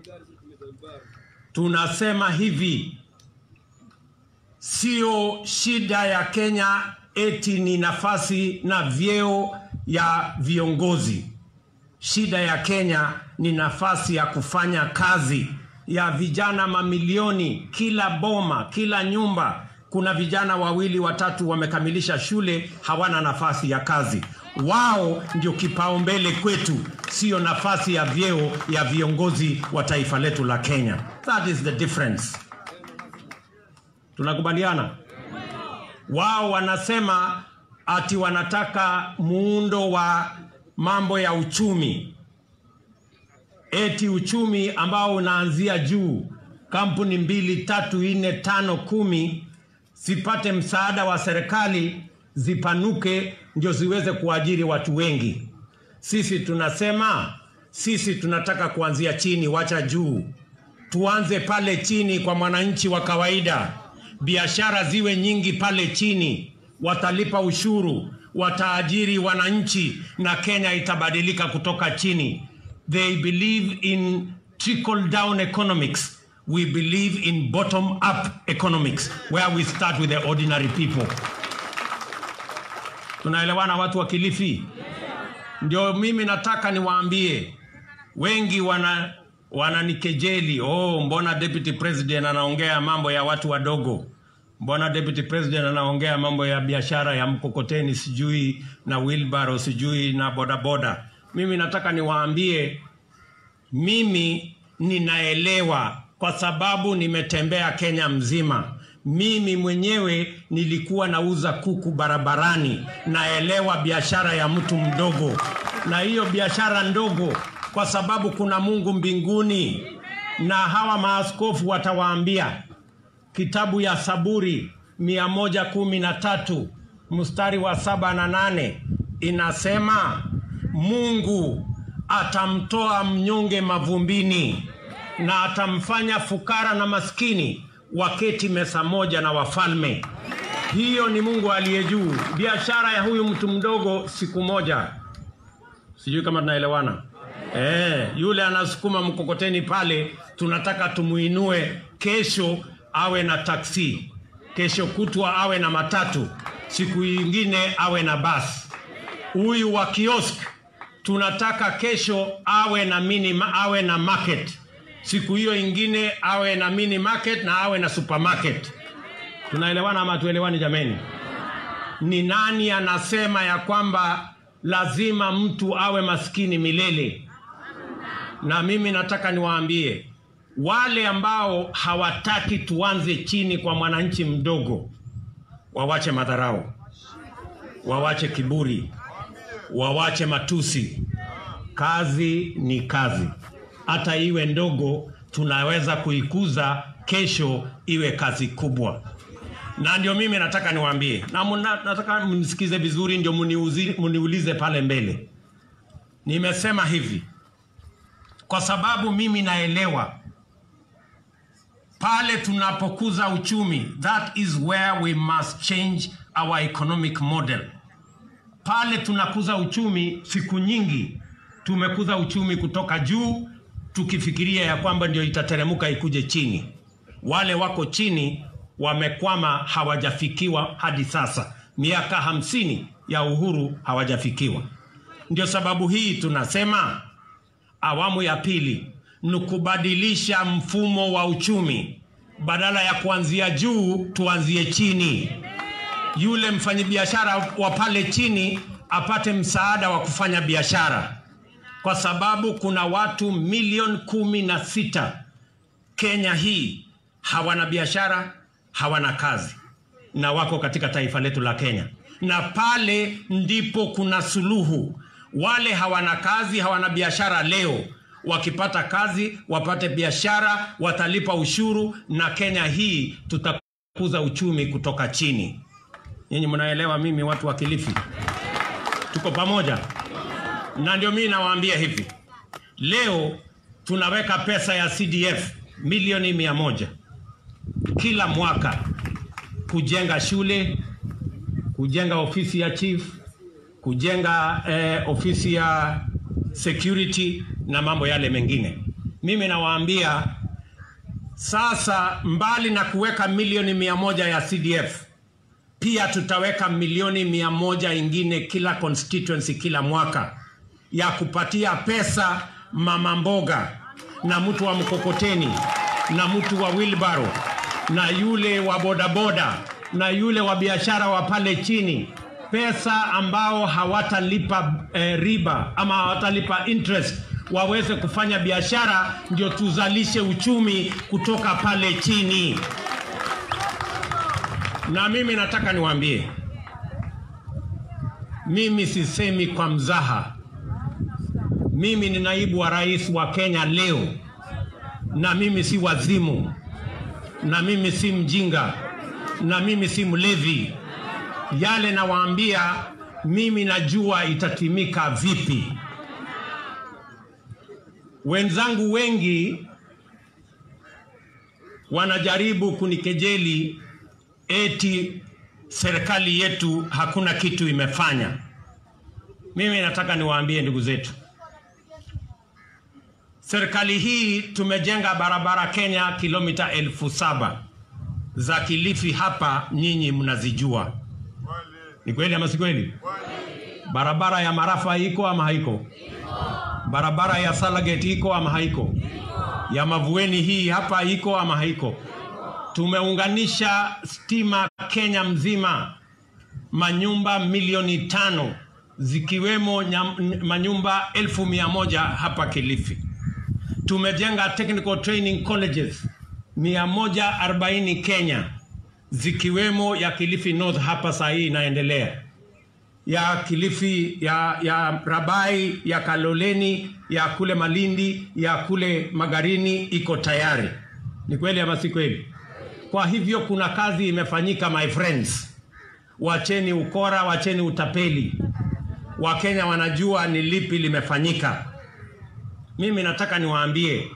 Tunasema hivi, sio shida ya Kenya eti ni nafasi na vyeo ya viongozi. Shida ya Kenya ni nafasi ya kufanya kazi ya vijana mamilioni, kila boma, kila nyumba. Kuna vijana wawili watatu wamekamilisha shule, hawana nafasi ya kazi. Wao ndio kipaumbele kwetu, sio nafasi ya vyeo ya viongozi wa taifa letu la Kenya. That is the difference. Tunakubaliana? Wao wanasema ati wanataka muundo wa mambo ya uchumi, eti uchumi ambao unaanzia juu, kampuni mbili, tatu, nne, tano, kumi zipate msaada wa serikali, zipanuke, ndio ziweze kuajiri watu wengi. Sisi tunasema sisi tunataka kuanzia chini, wacha juu. Tuanze pale chini kwa mwananchi wa kawaida, biashara ziwe nyingi pale chini, watalipa ushuru, wataajiri wananchi, na Kenya itabadilika kutoka chini. They believe in trickle down economics. We believe in bottom up economics where we start with the ordinary people. Tunaelewana watu wa Kilifi? Ndio mimi nataka niwaambie, wengi wana wananikejeli, oh, mbona deputy president anaongea mambo ya watu wadogo? Mbona deputy president anaongea mambo ya biashara ya mkokoteni sijui na wheelbarrow sijui na bodaboda? Mimi nataka niwaambie, mimi ninaelewa kwa sababu nimetembea Kenya mzima. Mimi mwenyewe nilikuwa nauza kuku barabarani, naelewa biashara ya mtu mdogo, na hiyo biashara ndogo, kwa sababu kuna Mungu mbinguni, na hawa maaskofu watawaambia kitabu ya Saburi mia moja kumi na tatu mstari wa saba na nane inasema Mungu atamtoa mnyonge mavumbini na atamfanya fukara na maskini waketi meza moja na wafalme. Hiyo ni Mungu aliye juu. Biashara ya huyu mtu mdogo siku moja, sijui kama tunaelewana. Eh, yule anasukuma mkokoteni pale, tunataka tumuinue, kesho awe na taksi, kesho kutwa awe na matatu, siku nyingine awe na basi. Huyu wa kiosk tunataka kesho awe na mini, awe na market siku hiyo ingine awe na mini market na awe na supermarket. Tunaelewana ama tuelewani jameni? Ni nani anasema ya kwamba lazima mtu awe maskini milele? Na mimi nataka niwaambie wale ambao hawataki tuanze chini kwa mwananchi mdogo, wawache madharau, wawache kiburi, wawache matusi. Kazi ni kazi hata iwe ndogo, tunaweza kuikuza kesho iwe kazi kubwa. Na ndio mimi nataka niwaambie, na muna, nataka mnisikize vizuri, ndio muniuzi, muniulize pale mbele. Nimesema hivi kwa sababu mimi naelewa pale tunapokuza uchumi, that is where we must change our economic model. Pale tunakuza uchumi, siku nyingi tumekuza uchumi kutoka juu tukifikiria ya kwamba ndio itateremuka ikuje chini. Wale wako chini wamekwama, hawajafikiwa hadi sasa. Miaka hamsini ya uhuru hawajafikiwa. Ndio sababu hii tunasema awamu ya pili ni kubadilisha mfumo wa uchumi, badala ya kuanzia juu tuanzie chini. Yule mfanyabiashara wa pale chini apate msaada wa kufanya biashara kwa sababu kuna watu milioni kumi na sita Kenya hii hawana biashara, hawana kazi na wako katika taifa letu la Kenya, na pale ndipo kuna suluhu. Wale hawana kazi, hawana biashara leo, wakipata kazi, wapate biashara, watalipa ushuru, na Kenya hii tutakuza uchumi kutoka chini. Nyinyi mnaelewa, mimi watu wa Kilifi tuko pamoja na ndio mimi nawaambia hivi leo tunaweka pesa ya CDF milioni mia moja kila mwaka kujenga shule, kujenga ofisi ya chief, kujenga eh, ofisi ya security na mambo yale mengine. Mimi nawaambia sasa, mbali na kuweka milioni mia moja ya CDF, pia tutaweka milioni mia moja ingine kila constituency kila mwaka ya kupatia pesa mama mboga na mtu wa mkokoteni na mtu wa wheelbarrow na yule wa bodaboda na yule wa biashara wa pale chini pesa ambao hawatalipa eh, riba ama hawatalipa interest waweze kufanya biashara, ndio tuzalishe uchumi kutoka pale chini. Na mimi nataka niwaambie, mimi sisemi kwa mzaha. Mimi ni naibu wa rais wa Kenya leo, na mimi si wazimu, na mimi si mjinga, na mimi si mlevi. Yale nawaambia mimi najua itatimika vipi. Wenzangu wengi wanajaribu kunikejeli eti serikali yetu hakuna kitu imefanya. Mimi nataka niwaambie ndugu zetu, serikali hii tumejenga barabara Kenya kilomita elfu saba za Kilifi hapa, nyinyi mnazijua. Ni kweli ama si kweli? Barabara ya Marafa iko ama haiko? Barabara ya Salagate iko ama haiko? Ya Mavueni hii hapa iko ama haiko? Tumeunganisha stima Kenya mzima, manyumba milioni tano zikiwemo nyam- manyumba elfu mia moja hapa Kilifi. Tumejenga technical training colleges 140 Kenya zikiwemo ya Kilifi North hapa saa hii inaendelea ya Kilifi, ya, ya Rabai, ya Kaloleni, ya kule Malindi, ya kule Magarini iko tayari. Ni kweli ama si kweli? Kwa hivyo kuna kazi imefanyika, my friends. Wacheni ukora, wacheni utapeli. Wakenya wanajua ni lipi limefanyika. Mimi nataka niwaambie,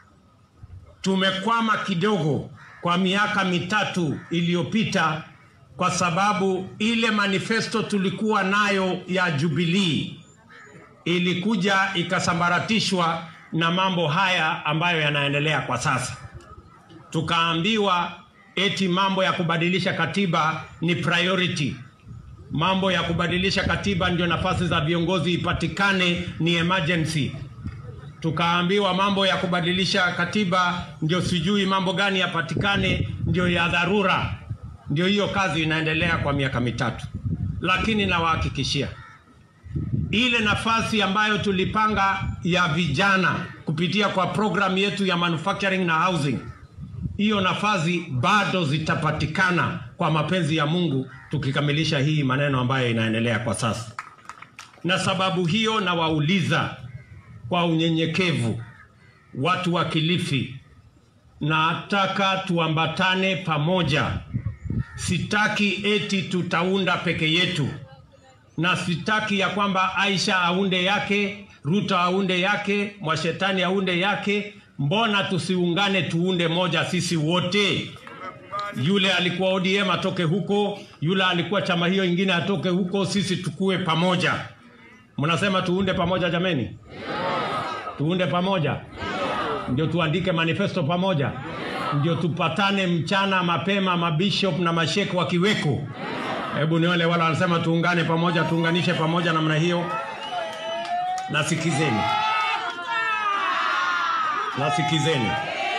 tumekwama kidogo kwa miaka mitatu iliyopita kwa sababu ile manifesto tulikuwa nayo ya Jubilee ilikuja ikasambaratishwa na mambo haya ambayo yanaendelea kwa sasa. Tukaambiwa eti mambo ya kubadilisha katiba ni priority. Mambo ya kubadilisha katiba ndio nafasi za viongozi ipatikane ni emergency. Tukaambiwa mambo ya kubadilisha katiba ndio sijui mambo gani yapatikane ndio ya dharura. Ndio hiyo kazi inaendelea kwa miaka mitatu, lakini nawahakikishia ile nafasi ambayo tulipanga ya vijana kupitia kwa programu yetu ya manufacturing na housing, hiyo nafasi bado zitapatikana kwa mapenzi ya Mungu, tukikamilisha hii maneno ambayo inaendelea kwa sasa. Na sababu hiyo nawauliza kwa unyenyekevu, watu wa Kilifi, nataka tuambatane pamoja. Sitaki eti tutaunda peke yetu, na sitaki ya kwamba Aisha aunde yake, Ruto aunde yake, Mwashetani aunde yake. Mbona tusiungane tuunde moja sisi wote? Yule alikuwa ODM atoke huko, yule alikuwa chama hiyo ingine atoke huko, sisi tukue pamoja. Mnasema tuunde pamoja jameni? Tuunde pamoja ndio tuandike manifesto pamoja, ndio tupatane mchana mapema, mabishop na mashek wakiweko. Hebu ni wale wale wanasema tuungane pamoja, tuunganishe pamoja namna hiyo. Nasikizeni, nasikizeni.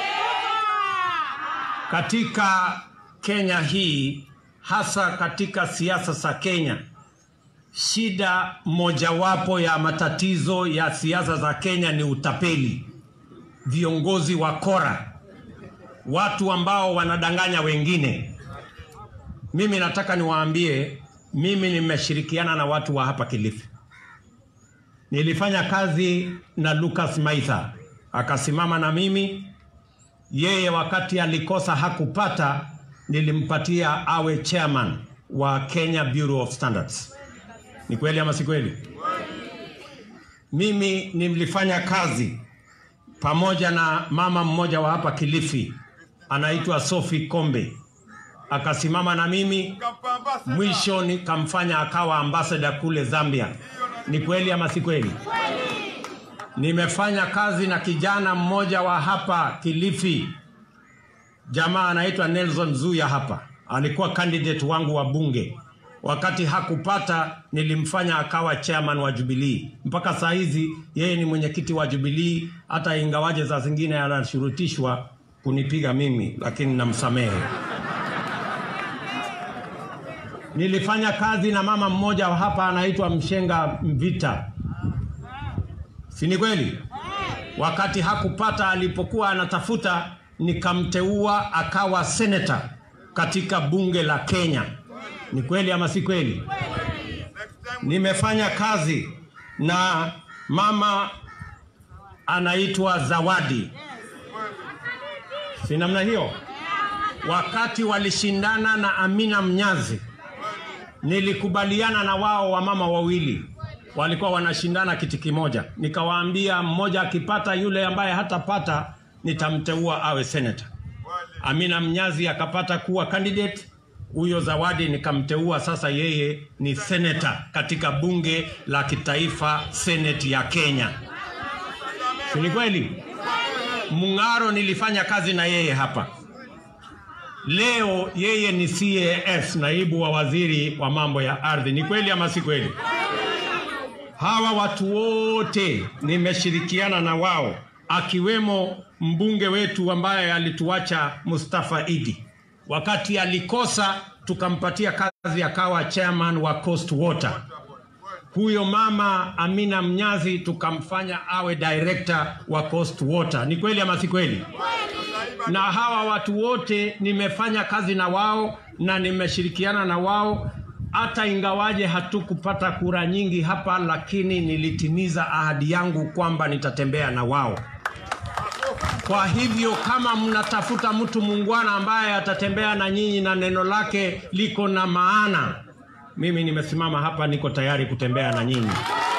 Katika Kenya hii, hasa katika siasa za Kenya, shida mojawapo ya matatizo ya siasa za Kenya ni utapeli, viongozi wakora, watu ambao wanadanganya wengine. Mimi nataka niwaambie, mimi nimeshirikiana na watu wa hapa Kilifi. Nilifanya kazi na Lucas Maitha, akasimama na mimi. Yeye wakati alikosa hakupata, nilimpatia awe chairman wa Kenya Bureau of Standards. Ni kweli ama si kweli? Mimi nilifanya kazi pamoja na mama mmoja wa hapa Kilifi anaitwa Sophie Kombe, akasimama na mimi Kapamba sana. mwisho nikamfanya akawa ambassador kule Zambia. Ni kweli ama si kweli? Nimefanya kazi na kijana mmoja wa hapa Kilifi, jamaa anaitwa Nelson Zuya hapa, alikuwa candidate wangu wa bunge. Wakati hakupata, nilimfanya akawa chairman wa Jubilee. Mpaka saa hizi yeye ni mwenyekiti wa Jubilee, hata ingawaje saa zingine anashurutishwa kunipiga mimi, lakini namsamehe. Nilifanya kazi na mama mmoja hapa anaitwa Mshenga Mvita, si ni kweli? Wakati hakupata alipokuwa anatafuta, nikamteua akawa seneta katika bunge la Kenya. Ni kweli ama si kweli? Nimefanya kazi na mama anaitwa Zawadi, si namna hiyo? Wakati walishindana na Amina Mnyazi, nilikubaliana na wao wamama wawili walikuwa wanashindana kiti kimoja, nikawaambia mmoja akipata, yule ambaye hatapata nitamteua awe senator. Amina Mnyazi akapata kuwa candidate, huyo Zawadi nikamteua sasa, yeye ni senator katika bunge la kitaifa, senate ya Kenya. Si ni kweli? Mung'aro nilifanya kazi na yeye hapa. Leo yeye ni CAS, naibu wa waziri wa mambo ya ardhi. Ni kweli ama si kweli? Hawa watu wote nimeshirikiana na wao, akiwemo mbunge wetu ambaye alituacha Mustafa Idi. Wakati alikosa tukampatia kazi akawa chairman wa Coast Water. Huyo mama Amina Mnyazi tukamfanya awe director wa Coast Water. Ni kweli ama si kweli? Na hawa watu wote nimefanya kazi na wao na nimeshirikiana na wao hata ingawaje hatukupata kura nyingi hapa, lakini nilitimiza ahadi yangu kwamba nitatembea na wao. Kwa hivyo kama mnatafuta mtu muungwana ambaye atatembea na nyinyi na neno lake liko na maana, mimi nimesimama hapa, niko tayari kutembea na nyinyi.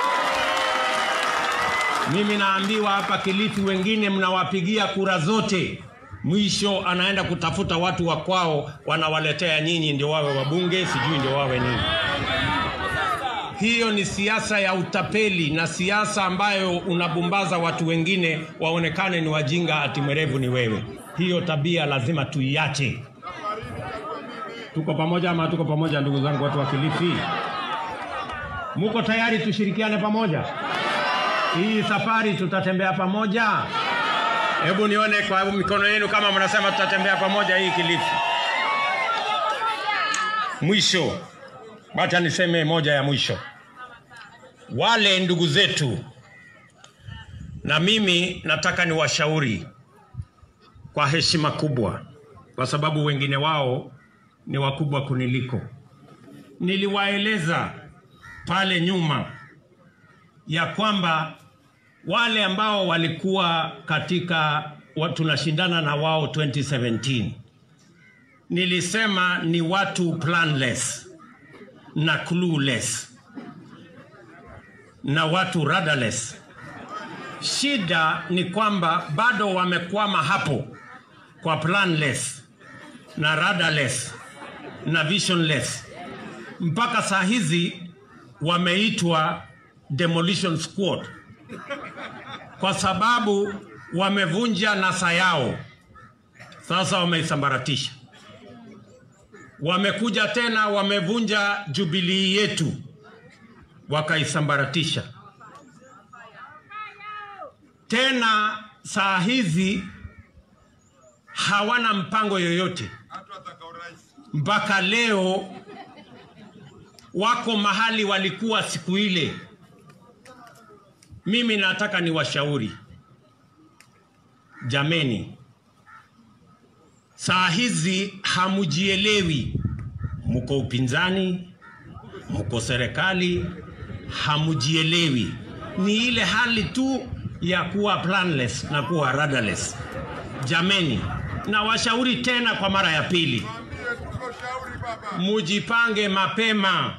Mimi naambiwa hapa Kilifi, wengine mnawapigia kura zote, mwisho anaenda kutafuta watu wa kwao, wanawaletea nyinyi ndio wawe wabunge, sijui ndio wawe nini. Hiyo ni siasa ya utapeli na siasa ambayo unabumbaza watu wengine waonekane ni wajinga, ati mwerevu ni wewe. Hiyo tabia lazima tuiache. Tuko pamoja ama tuko pamoja, ndugu zangu, watu wa Kilifi? Muko tayari tushirikiane pamoja? Hii safari tutatembea pamoja. Hebu nione kwa mikono yenu kama mnasema tutatembea pamoja hii Kilifi. Mwisho, wacha niseme moja ya mwisho. Wale ndugu zetu, na mimi nataka niwashauri kwa heshima kubwa, kwa sababu wengine wao ni wakubwa kuniliko. Niliwaeleza pale nyuma ya kwamba wale ambao walikuwa katika wa- tunashindana na wao 2017 nilisema ni watu planless na clueless na watu rudderless. Shida ni kwamba bado wamekwama hapo kwa planless na rudderless na visionless. Mpaka saa hizi wameitwa demolition squad kwa sababu wamevunja NASA yao, sasa wameisambaratisha. Wamekuja tena wamevunja jubilii yetu, wakaisambaratisha tena. Saa hizi hawana mpango yoyote hata wataka urais. mpaka leo wako mahali walikuwa siku ile. Mimi nataka niwashauri jameni, saa hizi hamujielewi, mko upinzani, mko serikali, hamujielewi. Ni ile hali tu ya kuwa planless na kuwa rudderless. Jameni, nawashauri tena kwa mara ya pili, Mwambie tuko shauri baba. mujipange mapema.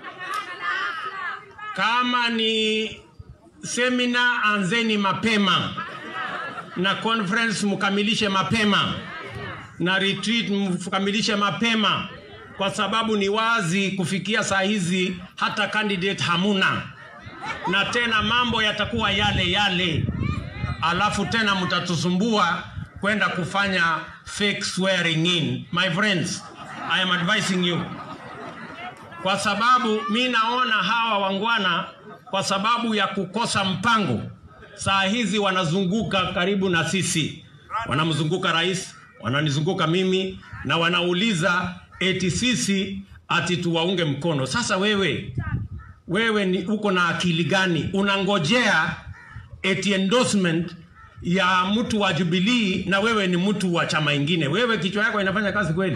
Kama ni semina, anzeni mapema, na conference mkamilishe mapema, na retreat mkamilishe mapema, kwa sababu ni wazi kufikia saa hizi hata candidate hamuna, na tena mambo yatakuwa yale yale, alafu tena mtatusumbua kwenda kufanya fake swearing in. My friends, I am advising you kwa sababu mi naona hawa wangwana kwa sababu ya kukosa mpango, saa hizi wanazunguka karibu na sisi, wanamzunguka rais, wananizunguka mimi na wanauliza eti sisi ati tuwaunge mkono. Sasa wewe wewe ni uko na akili gani? Unangojea eti endorsement ya mtu wa Jubilee na wewe ni mtu wa chama ingine. Wewe kichwa yako inafanya kazi kweli?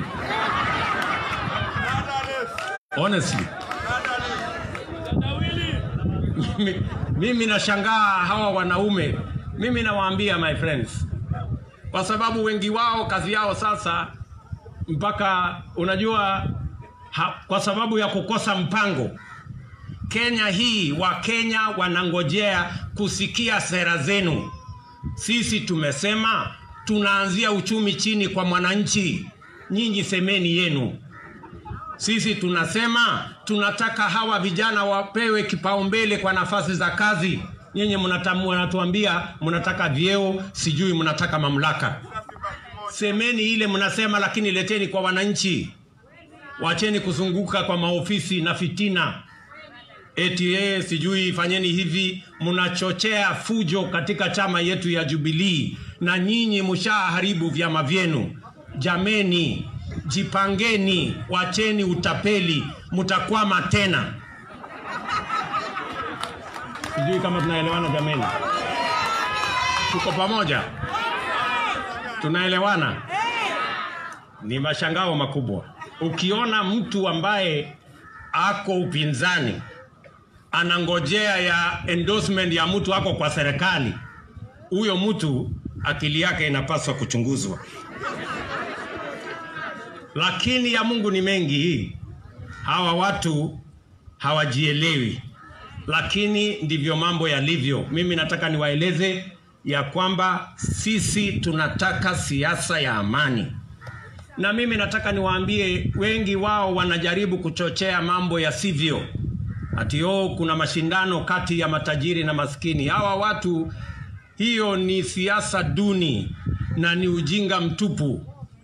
Honestly. mimi, mimi nashangaa hawa wanaume. Mimi nawaambia my friends, kwa sababu wengi wao kazi yao sasa mpaka unajua ha, kwa sababu ya kukosa mpango Kenya hii Wakenya wanangojea kusikia sera zenu. Sisi tumesema tunaanzia uchumi chini kwa mwananchi, nyinyi semeni yenu. Sisi tunasema tunataka hawa vijana wapewe kipaumbele kwa nafasi za kazi. Nyinyi mnatamu- mnatuambia mnataka vyeo, sijui mnataka mamlaka. Semeni ile mnasema, lakini leteni kwa wananchi. Wacheni kuzunguka kwa maofisi na fitina eti yeye sijui fanyeni hivi. Mnachochea fujo katika chama yetu ya Jubilee, na nyinyi mshaharibu vyama vyenu. Jameni, jipangeni, wacheni utapeli, mtakwama tena. Sijui kama tunaelewana jameni, tuko pamoja, tunaelewana. Ni mashangao makubwa ukiona mtu ambaye ako upinzani anangojea ya endorsement ya mtu ako kwa serikali, huyo mtu akili yake inapaswa kuchunguzwa. Lakini ya Mungu ni mengi, hawa watu hawajielewi, lakini ndivyo mambo yalivyo. Mimi nataka niwaeleze ya kwamba sisi tunataka siasa ya amani na mimi nataka niwaambie, wengi wao wanajaribu kuchochea mambo yasivyo, ati oh, kuna mashindano kati ya matajiri na maskini. Hawa watu, hiyo ni siasa duni na ni ujinga mtupu.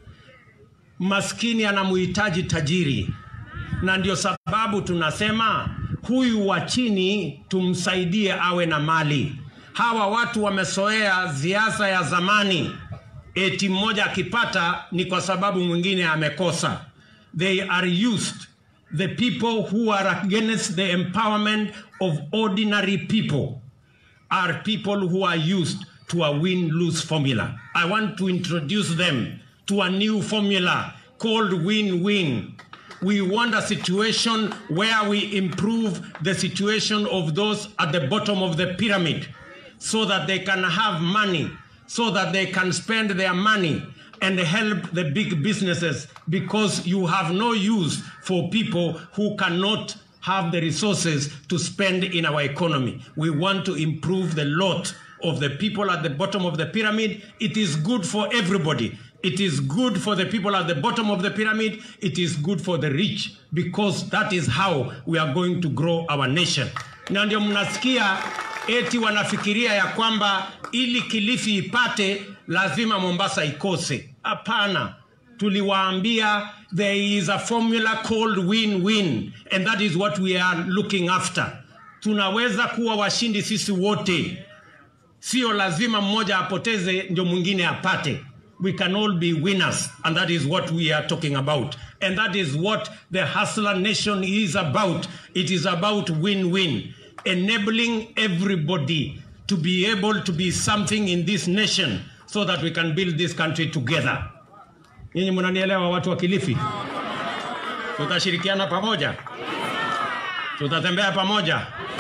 Maskini anamuhitaji tajiri, na ndio sababu tunasema huyu wa chini tumsaidie awe na mali. Hawa watu wamesoea siasa ya zamani eti mmoja akipata ni kwa sababu mwingine amekosa. They are used the people who are against the empowerment of ordinary people are people who are used to a win-lose formula. I want to introduce them to a new formula called win-win. We want a situation where we improve the situation of those at the bottom of the pyramid so that they can have money so that they can spend their money and help the big businesses because you have no use for people who cannot have the resources to spend in our economy. We want to improve the lot of the people at the bottom of the pyramid. It is good for everybody. It is good for the people at the bottom of the pyramid. It is good for the rich because that is how we are going to grow our nation. Na ndio mnasikia eti wanafikiria ya kwamba ili Kilifi ipate lazima Mombasa ikose. Hapana, tuliwaambia there is a formula called win-win and that is what we are looking after. Tunaweza kuwa washindi sisi wote, sio lazima mmoja apoteze ndio mwingine apate. We can all be winners and that is what we are talking about and that is what the hustler nation is about. It is about win-win enabling everybody to be able to be something in this nation so that we can build this country together. Nyinyi mnanielewa watu wa Kilifi? Tutashirikiana pamoja, tutatembea pamoja.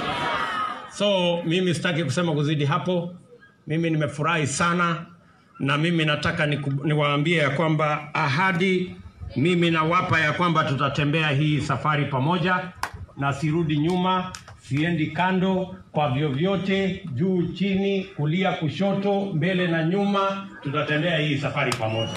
So mimi sitaki kusema kuzidi hapo. Mimi nimefurahi sana, na mimi nataka niku- niwaambie ya kwamba ahadi mimi nawapa ya kwamba tutatembea hii safari pamoja, na sirudi nyuma, siendi kando kwa vyovyote, juu chini, kulia kushoto, mbele na nyuma, tutatembea hii safari pamoja.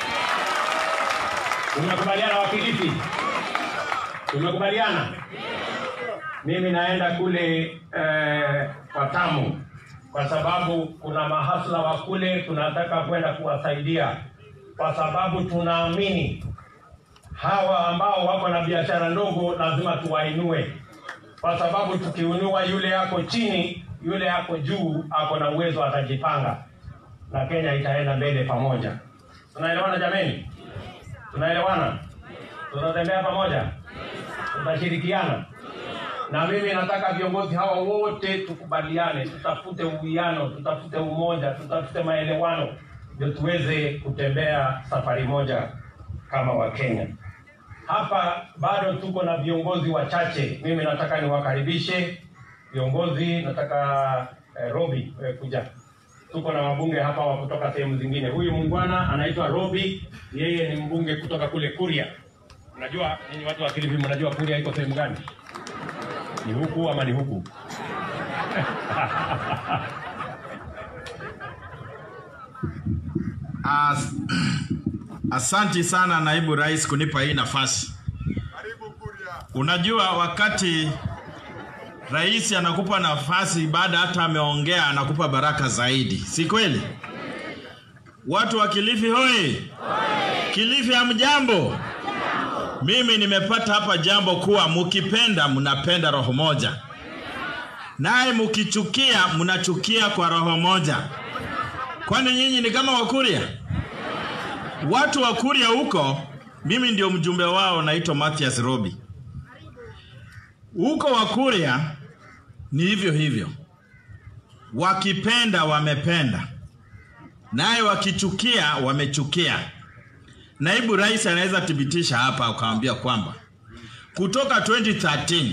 Tumekubaliana Wakilifi? Tumekubaliana? Mimi naenda kule eh, kwa Tamu kwa sababu kuna mahasla wa kule tunataka kwenda kuwasaidia, kwa sababu tunaamini hawa ambao wako na biashara ndogo lazima tuwainue, kwa sababu tukiinua yule yako chini, yule yako juu ako na uwezo, atajipanga na Kenya itaenda mbele pamoja. Tunaelewana jameni? Tunaelewana? Tutatembea pamoja? Tutashirikiana na mimi nataka viongozi hawa wote tukubaliane, tutafute uwiano, tutafute umoja, tutafute maelewano, ndio tuweze kutembea safari moja kama Wakenya. Hapa bado tuko na viongozi wachache. Mimi nataka niwakaribishe viongozi. Nataka eh, Robi eh, kuja. Tuko na wabunge hapa wa kutoka sehemu zingine. Huyu muungwana anaitwa Robi, yeye ni mbunge kutoka kule Kuria. Unajua ninyi watu wa Kilifi, mnajua Kuria iko sehemu gani? Ni huku ama ni huku? As, asanti sana naibu rais kunipa hii nafasi. Karibu Kuria. Unajua wakati rais anakupa nafasi baada hata ameongea anakupa baraka zaidi, si kweli? Watu wa Kilifi hoi! Kilifi hamjambo? Mimi nimepata hapa jambo kuwa mukipenda mnapenda roho moja, naye mukichukia mnachukia kwa roho moja. Kwani nyinyi ni kama Wakuria? Watu wa Kuria huko, mimi ndio mjumbe wao, naitwa Mathias Robi. Huko Wakuria ni hivyo hivyo, wakipenda wamependa, naye wakichukia wamechukia. Naibu rais anaweza thibitisha hapa akawambia kwamba kutoka 2013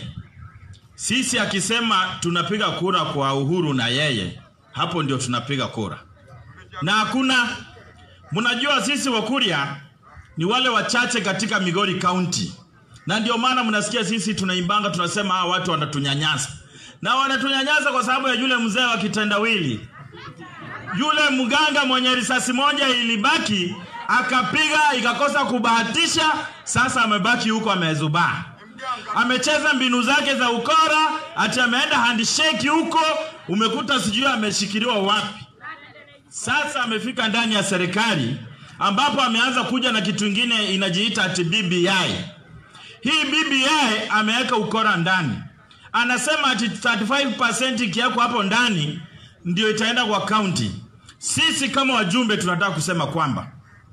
sisi akisema tunapiga kura kwa Uhuru na yeye, hapo ndio tunapiga kura na hakuna mnajua sisi Wakuria ni wale wachache katika Migori County, na ndio maana mnasikia sisi tunaimbanga tunasema hawa watu wanatunyanyasa, na wanatunyanyasa kwa sababu ya yule mzee wa kitendawili, yule mganga mwenye risasi moja ilibaki akapiga ikakosa kubahatisha. Sasa amebaki huko amezubaa, amecheza mbinu zake za ukora, ati ameenda handshake huko, umekuta sijui ameshikiliwa wapi. Sasa amefika ndani ya serikali ambapo ameanza kuja na kitu ingine inajiita ati BBI. Hii BBI ameweka ukora ndani, anasema ati 35% ikiwekwa hapo ndani ndio itaenda kwa county. Sisi kama wajumbe tunataka kusema kwamba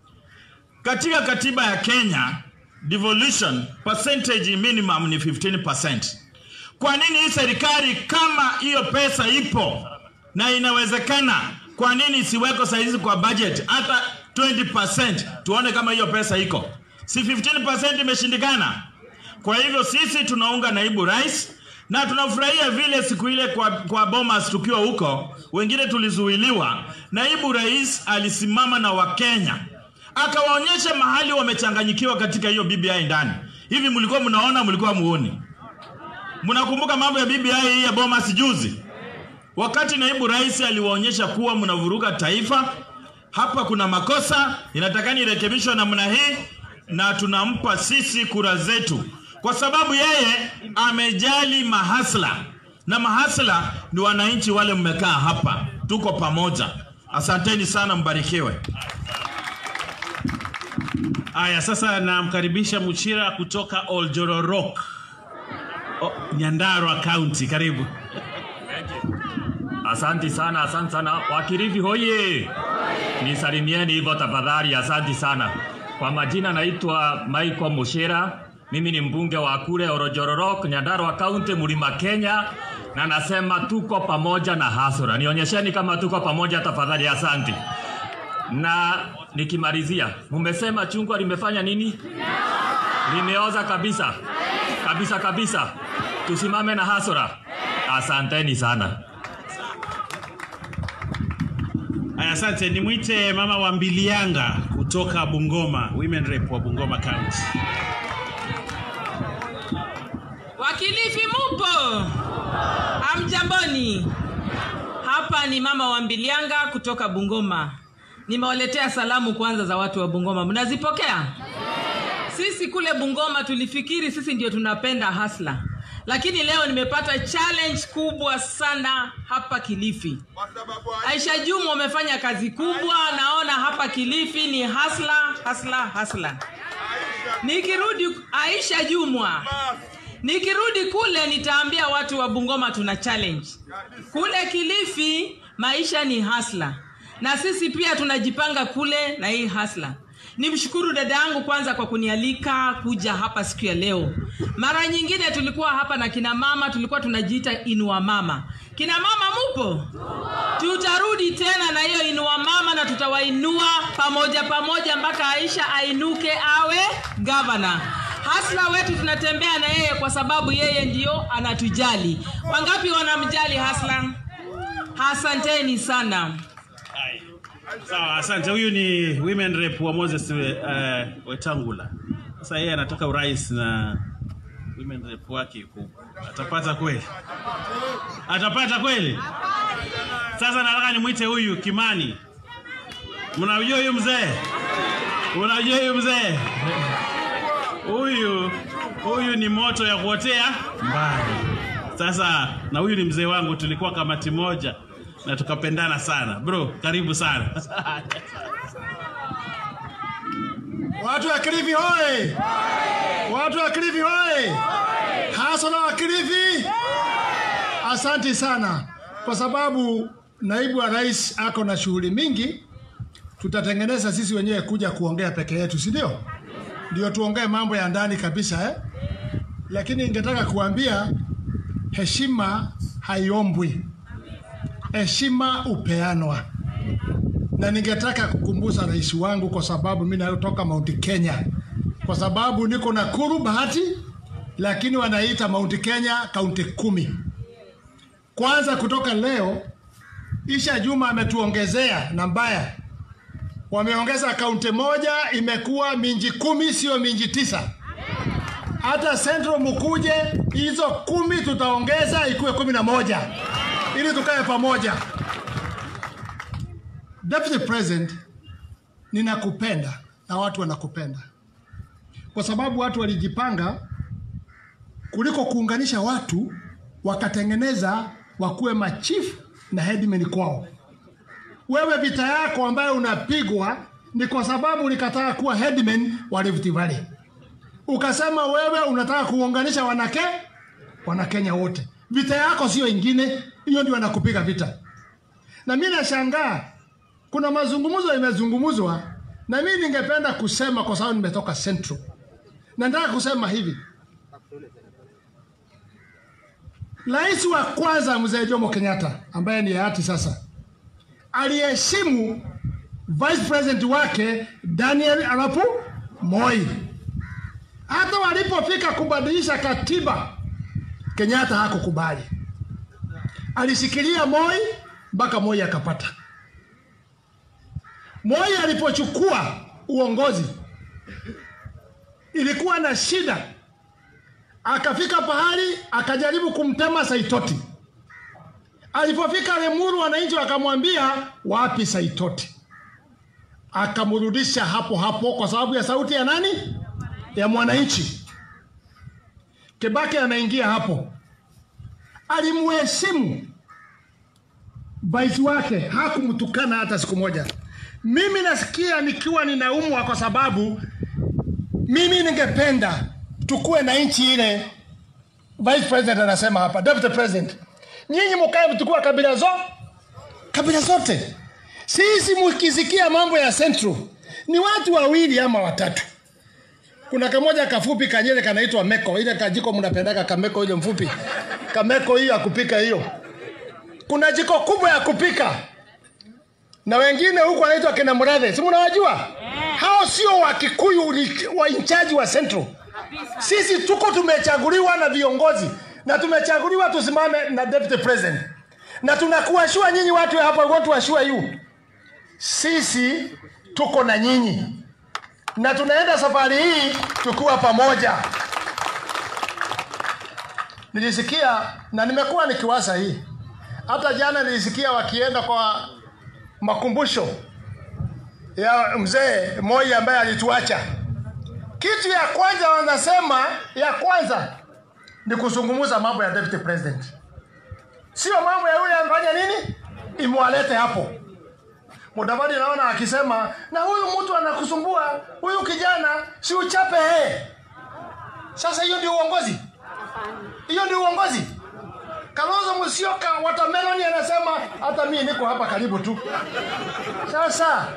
katika katiba ya Kenya devolution percentage minimum ni 15%. Kwa nini hii serikali kama hiyo pesa ipo na inawezekana, kwa nini isiweko saizi kwa budget hata 20%, tuone kama hiyo pesa iko? Si 15% imeshindikana? Kwa hivyo sisi tunaunga naibu rais na tunafurahia vile siku ile kwa, kwa Bomas tukiwa huko, wengine tulizuiliwa. Naibu rais alisimama na Wakenya akawaonyesha mahali wamechanganyikiwa katika hiyo BBI ndani. Hivi mlikuwa mnaona, mlikuwa muoni? Mnakumbuka mambo ya BBI hii ya Bomas juzi, wakati naibu rais aliwaonyesha kuwa mnavuruga taifa, hapa kuna makosa, inatakani irekebishwe namna hii, na tunampa sisi kura zetu kwa sababu yeye amejali mahasla, na mahasla ni wananchi wale mmekaa hapa, tuko pamoja. Asanteni sana, mbarikiwe. Aya, sasa namkaribisha Muchira kutoka Oljororok, o, Nyandarua County. Karibu. Asanti sana, asanti sana. Wakirifi hoye! Nisalimieni hivyo tafadhali, asanti sana. Kwa majina naitwa Michael Mushira. Mimi ni mbunge wa kule Orojororok, Nyandarua County, Mlima Kenya, na nasema tuko pamoja na hasura. Nionyesheni kama tuko pamoja tafadhali, asanti. Na nikimalizia, mumesema chungwa limefanya nini? Limeoza kabisa kabisa kabisa. Tusimame na hasura. Asanteni sana. Aya, asante. Nimwite mama wa Mbilianga kutoka Bungoma, women rep wa Bungoma County. Wakilifi mupo? Amjamboni. Hapa ni mama wa Mbilianga kutoka Bungoma. Nimewaletea salamu kwanza za watu wa Bungoma. Mnazipokea? Sisi kule Bungoma tulifikiri sisi ndio tunapenda hasla, lakini leo nimepata challenge kubwa sana hapa Kilifi. Kwa sababu Aisha Juma wamefanya kazi kubwa, naona hapa Kilifi ni hasla hasla hasla. Nikirudi Aisha Jumwa, nikirudi kule nitaambia watu wa Bungoma tuna challenge. Kule Kilifi maisha ni hasla, na sisi pia tunajipanga kule na hii hasla. nimshukuru dada yangu kwanza kwa kunialika kuja hapa siku ya leo mara nyingine tulikuwa hapa na kina mama tulikuwa tunajiita inua mama kina mama mupo tutarudi tena na hiyo inua mama na tutawainua pamoja pamoja mpaka aisha ainuke awe gavana hasla wetu tunatembea na yeye kwa sababu yeye ndio anatujali wangapi wanamjali hasla asanteni sana Sawa, asante. Huyu ni women rep wa Moses uh, Wetangula. Sasa yeye anataka urais na women rep wake yuko huko. Atapata kweli? Atapata kweli? Sasa nataka nimwite huyu Kimani. Mnajua huyu mzee? Unajua huyu mzee? Huyu huyu ni moto ya kuotea mbali. Sasa na huyu ni mzee wangu, tulikuwa kamati moja na tukapendana sana. Bro, karibu sana. Watu wa Kilifi hoye! Watu wa Kilifi hoye! Hasana wa Kilifi, asanti sana kwa sababu naibu wa rais ako na shughuli mingi. Tutatengeneza sisi wenyewe kuja kuongea peke yetu, si ndio? Ndio tuongee mambo ya ndani kabisa eh? Lakini ningetaka kuambia heshima haiombwi, heshima upeanwa na ningetaka kukumbuza rais wangu kwa sababu mi natoka Mount Kenya, kwa sababu niko Nakuru Bahati, lakini wanaita Mount Kenya kaunti kumi. Kwanza kutoka leo, Isha Juma ametuongezea na mbaya, wameongeza kaunti moja, imekuwa minji kumi, sio minji tisa. Hata Central mukuje, hizo kumi tutaongeza ikuwe kumi na moja ili tukae pamoja. Deputy President, ninakupenda na watu wanakupenda kwa sababu watu walijipanga kuliko kuunganisha watu, wakatengeneza wakuwe machief na headmen kwao. Wewe vita yako ambayo unapigwa ni kwa sababu ulikataa kuwa headman wa Rift Valley, ukasema wewe unataka kuunganisha wanake wanakenya wote. Vita yako sio ingine, hiyo ndio wanakupiga vita. Na mimi nashangaa kuna mazungumzo imezungumzwa, na mimi ningependa kusema kwa sababu nimetoka Central, na nataka kusema hivi: Rais wa kwanza mzee Jomo Kenyatta ambaye ni hayati sasa, aliheshimu vice president wake Daniel Arap Moi. Hata walipofika kubadilisha katiba, Kenyatta hakukubali, alishikilia Moi mpaka Moi akapata. Moi alipochukua uongozi ilikuwa na shida, akafika pahali akajaribu kumtema Saitoti. Alipofika Lemuru, wananchi wakamwambia wapi Saitoti, akamrudisha hapo hapo kwa sababu ya sauti ya nani? Ya mwananchi. Kibaki anaingia hapo, alimheshimu vice wake, hakumtukana hata siku moja. Mimi nasikia nikiwa ninaumwa kwa sababu mimi ningependa tukuwe na nchi ile vice president anasema hapa, deputy president, nyinyi mkae mtukua kabila zo kabila zote. Sisi mkisikia mambo ya Central ni watu wawili ama watatu. Kuna kamoja kafupi kanyele kanaitwa Meko, ile kajiko mnapendaka kameko ile mfupi kameko hiyo ya kupika hiyo. Kuna jiko kubwa ya kupika na wengine huku wanaitwa kina Murathe, si mnawajua? Hao sio wa Kikuyu, ni wa inchaji wa Central. Sisi tuko tumechaguliwa na viongozi na tumechaguliwa tusimame na deputy president, na tunakuashua nyinyi watu hapa, watu washua yu, sisi tuko na nyinyi na tunaenda safari hii tukiwa pamoja. Nilisikia na nimekuwa nikiwasa hii, hata jana nilisikia wakienda kwa makumbusho ya mzee Moi ambaye alituacha. Kitu ya kwanza wanasema, ya kwanza ni kuzungumza mambo ya deputy president, sio mambo ya yule amfanya nini imwalete hapo. Mudavadi naona akisema na huyu mtu anakusumbua huyu kijana, si uchape he. Sasa hiyo ndio uongozi, hiyo ndio uongozi. Kalonzo Musyoka watermelon anasema hata mimi niko hapa karibu tu. Sasa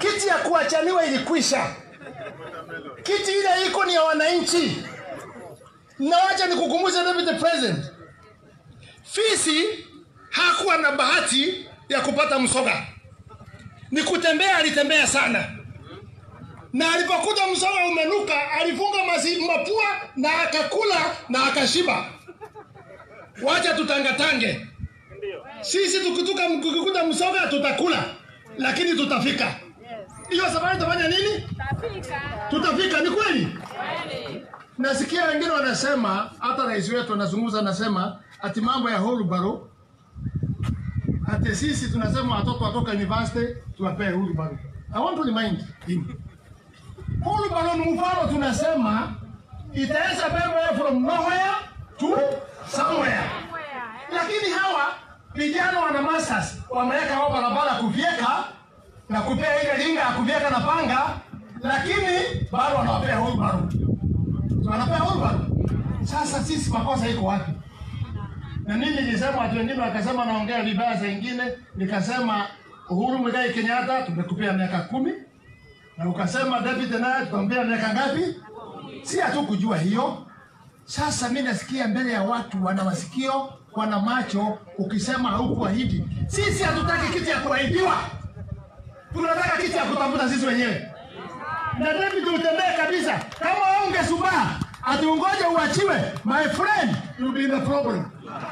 kiti ya kuachaniwa ilikwisha. Kiti ile iko ni ya wananchi. Na wacha nikukumbushe David President, fisi hakuwa na bahati ya kupata msoga, ni kutembea, alitembea sana na alipokuta msoga umenuka alifunga masi, mapua na akakula na akashiba. Wacha tutangatange sisi, tukituka tukikuta msoga tutakula, lakini tutafika. Hiyo safari tutafanya nini? Tutafika, ni kweli. Nasikia wengine wanasema, hata rais wetu anazungumza, anasema ati mambo ya Holbaro, ati sisi tunasema watoto watoka university tuwapee Holbaro. I want to remind him Holbaro ni mfano, tunasema itaweza beba from nowhere to somewhere, lakini hawa vijana wana masters wameweka hao barabara kuvyeka na kupea ile linga ya kuvyeka na panga, lakini bado wanawapea Holbaro, wanapea Holbaro. Sasa sisi makosa iko wapi? Na mimi nilisema, watu wengine wakasema naongea vibaya, saa ingine nikasema Uhuru Muigai Kenyatta tumekupea miaka kumi na ukasema David naye tukampea miaka ngapi? Si hatu kujua hiyo. Sasa mimi nasikia mbele ya watu wana masikio wana macho, ukisema haukuahidi. Sisi hatutaki kiti ya kuahidiwa, tunataka kiti ya kutafuta sisi wenyewe. Na David utembee kabisa, kama ungesubaa ati ungoje uachiwe, my friend you be in the problem.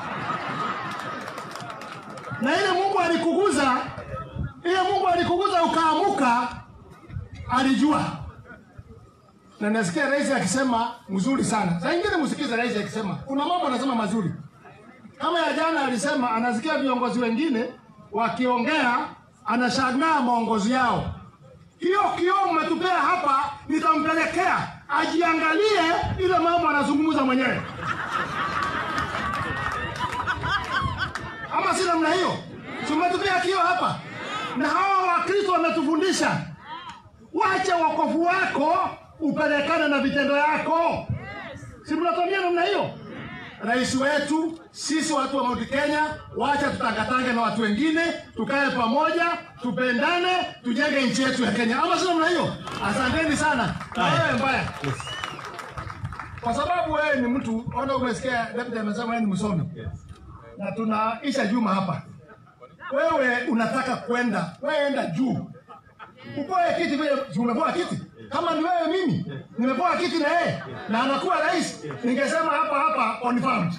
Na ile Mungu alikuguza, ile Mungu alikuguza ukaamuka, alijua na nasikia rais akisema mzuri sana. Saa ingine msikize rais akisema, kuna mambo anasema mazuri. Kama ya jana alisema anasikia viongozi wengine wakiongea, anashangaa maongozi yao. Hiyo kioo mmetupea hapa, nitampelekea ajiangalie ile mambo anazungumza mwenyewe, ama si namna hiyo? Si umetupea kioo hapa, na hawa Wakristo wametufundisha wacha wokovu wako upelekane na vitendo yako. Si mnatuambia namna hiyo? Rais wetu, sisi watu wa Mount Kenya, wacha tutangatange na watu wengine, tukae pamoja, tupendane, tujenge nchi yetu ya Kenya, ama si namna hiyo? Asanteni sana. Na wewe mbaya, kwa sababu wewe ni mtu ona, umesikia David amesema wewe ni msomi na tunaisha Juma hapa, wewe unataka kwenda, wewe enda juu upoe kiti vile, si umepoa kiti kama ni wewe mimi nimepoa kiti na yeye na anakuwa rais, ningesema hapa hapa on farm.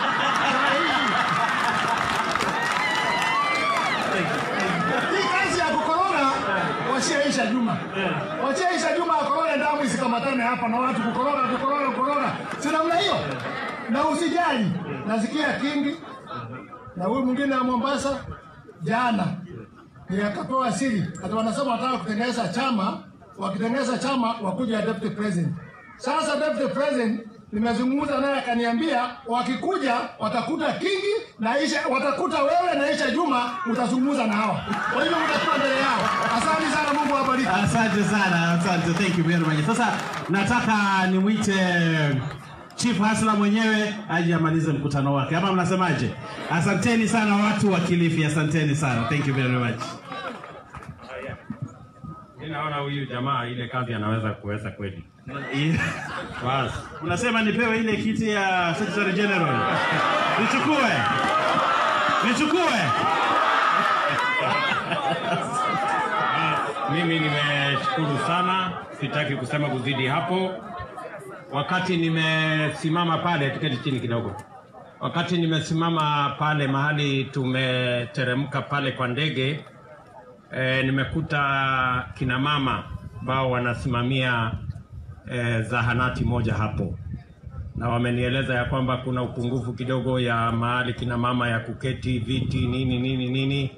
Hii kazi ya kukoroga washaisha Juma, washaisha Juma akoroga damu isikamatane hapa na watu kukoroga kukoroga kukoroga, si namna hiyo. Na usijali, nasikia Kingi na huyu mwingine wa Mombasa jana akatoa siri ati wanasema wanataka kutengeneza chama, wakitengeneza chama wakuja deputy president. Sasa deputy president nimezungumza naye akaniambia wakikuja watakuta Kingi na Isha, watakuta wewe na Isha Juma, utazungumza na hawa, kwa hivyo mtakuwa mbele yao. Asante sana, Mungu awabariki. Asante sana, asante, thank you very much. Sasa nataka nimwite Chief Hasla mwenyewe aje amalize mkutano wake, ama mnasemaje? Asanteni sana watu wa Kilifi, asanteni sana, thank you very much. Mimi naona huyu jamaa ile kazi anaweza kuweza kweli. Bas. Unasema nipewe ile kiti ya Secretary General, nichukue nichukue? Mimi nimeshukuru sana, sitaki kusema kuzidi hapo. Wakati nimesimama pale, tuketi chini kidogo. Wakati nimesimama pale mahali tumeteremka pale kwa ndege e, nimekuta kina mama ambao wanasimamia e, zahanati moja hapo, na wamenieleza ya kwamba kuna upungufu kidogo ya mahali kina mama ya kuketi, viti, nini nini nini,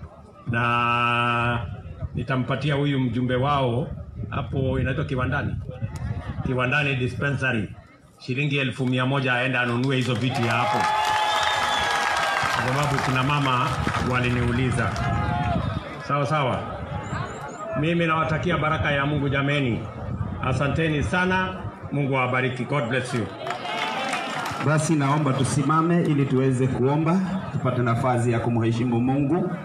na nitampatia huyu mjumbe wao hapo, inaitwa kiwandani, kiwandani dispensary, shilingi elfu mia moja aende anunue hizo viti ya hapo, kwa sababu kina mama waliniuliza. Sawa sawa, mimi nawatakia baraka ya Mungu jameni, asanteni sana. Mungu awabariki. God bless you. Basi naomba tusimame ili tuweze kuomba, tupate nafasi ya kumheshimu Mungu.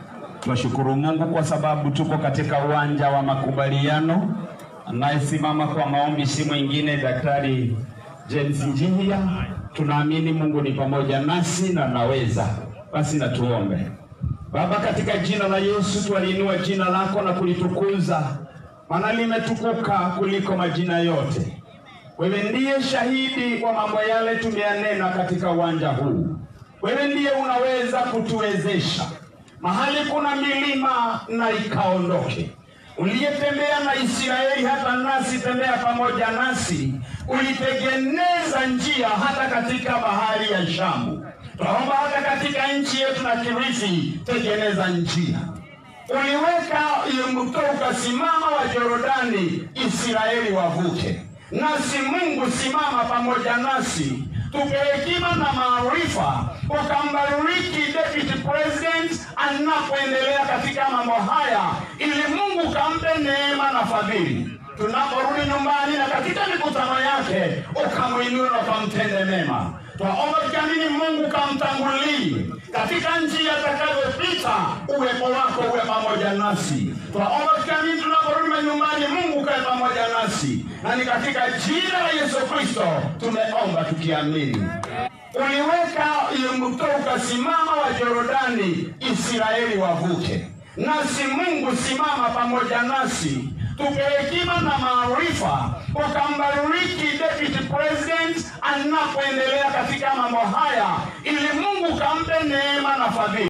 Twashukuru Mungu kwa sababu tuko katika uwanja wa makubaliano. Anayesimama kwa maombi si mwingine Daktari James Njihia. Tunaamini Mungu ni pamoja nasi na naweza. Basi na tuombe. Baba, katika jina la Yesu twaliinua jina lako na kulitukuza, maana limetukuka kuliko majina yote. Wewe ndiye shahidi wa mambo yale tumeyanena katika uwanja huu. Wewe ndiye unaweza kutuwezesha mahali kuna milima na ikaondoke. Uliyetembea na Israeli hata nasi tembea pamoja nasi, ulitengeneza njia hata katika bahari ya Shamu. Tunaomba hata katika nchi yetu na Kirithi, tengeneza njia. Uliweka mto ukasimama wa Yorodani, Israeli wavuke. Nasi Mungu, simama pamoja nasi tupe hekima na maarifa, ukambariki deputy president anapoendelea katika mambo haya, ili Mungu kampe neema na fadhili tunaporudi nyumbani na katika mikutano yake, ukamwinue na ukamtende mema. Twaomba tukiamini Mungu kamtangulie katika njia atakayopita, uwepo wako uwe pamoja nasi. Twaomba tukiamini tunaporudi nyumbani, Mungu kae pamoja nasi, na ni katika jina la Yesu Kristo tumeomba tukiamini. Uliweka mto ukasimama wa Yorodani, Israeli wavuke. Nasi Mungu, simama pamoja nasi tupe hekima na maarifa, ukambariki deputy president anapoendelea katika mambo haya, ili Mungu kampe neema na fadhili.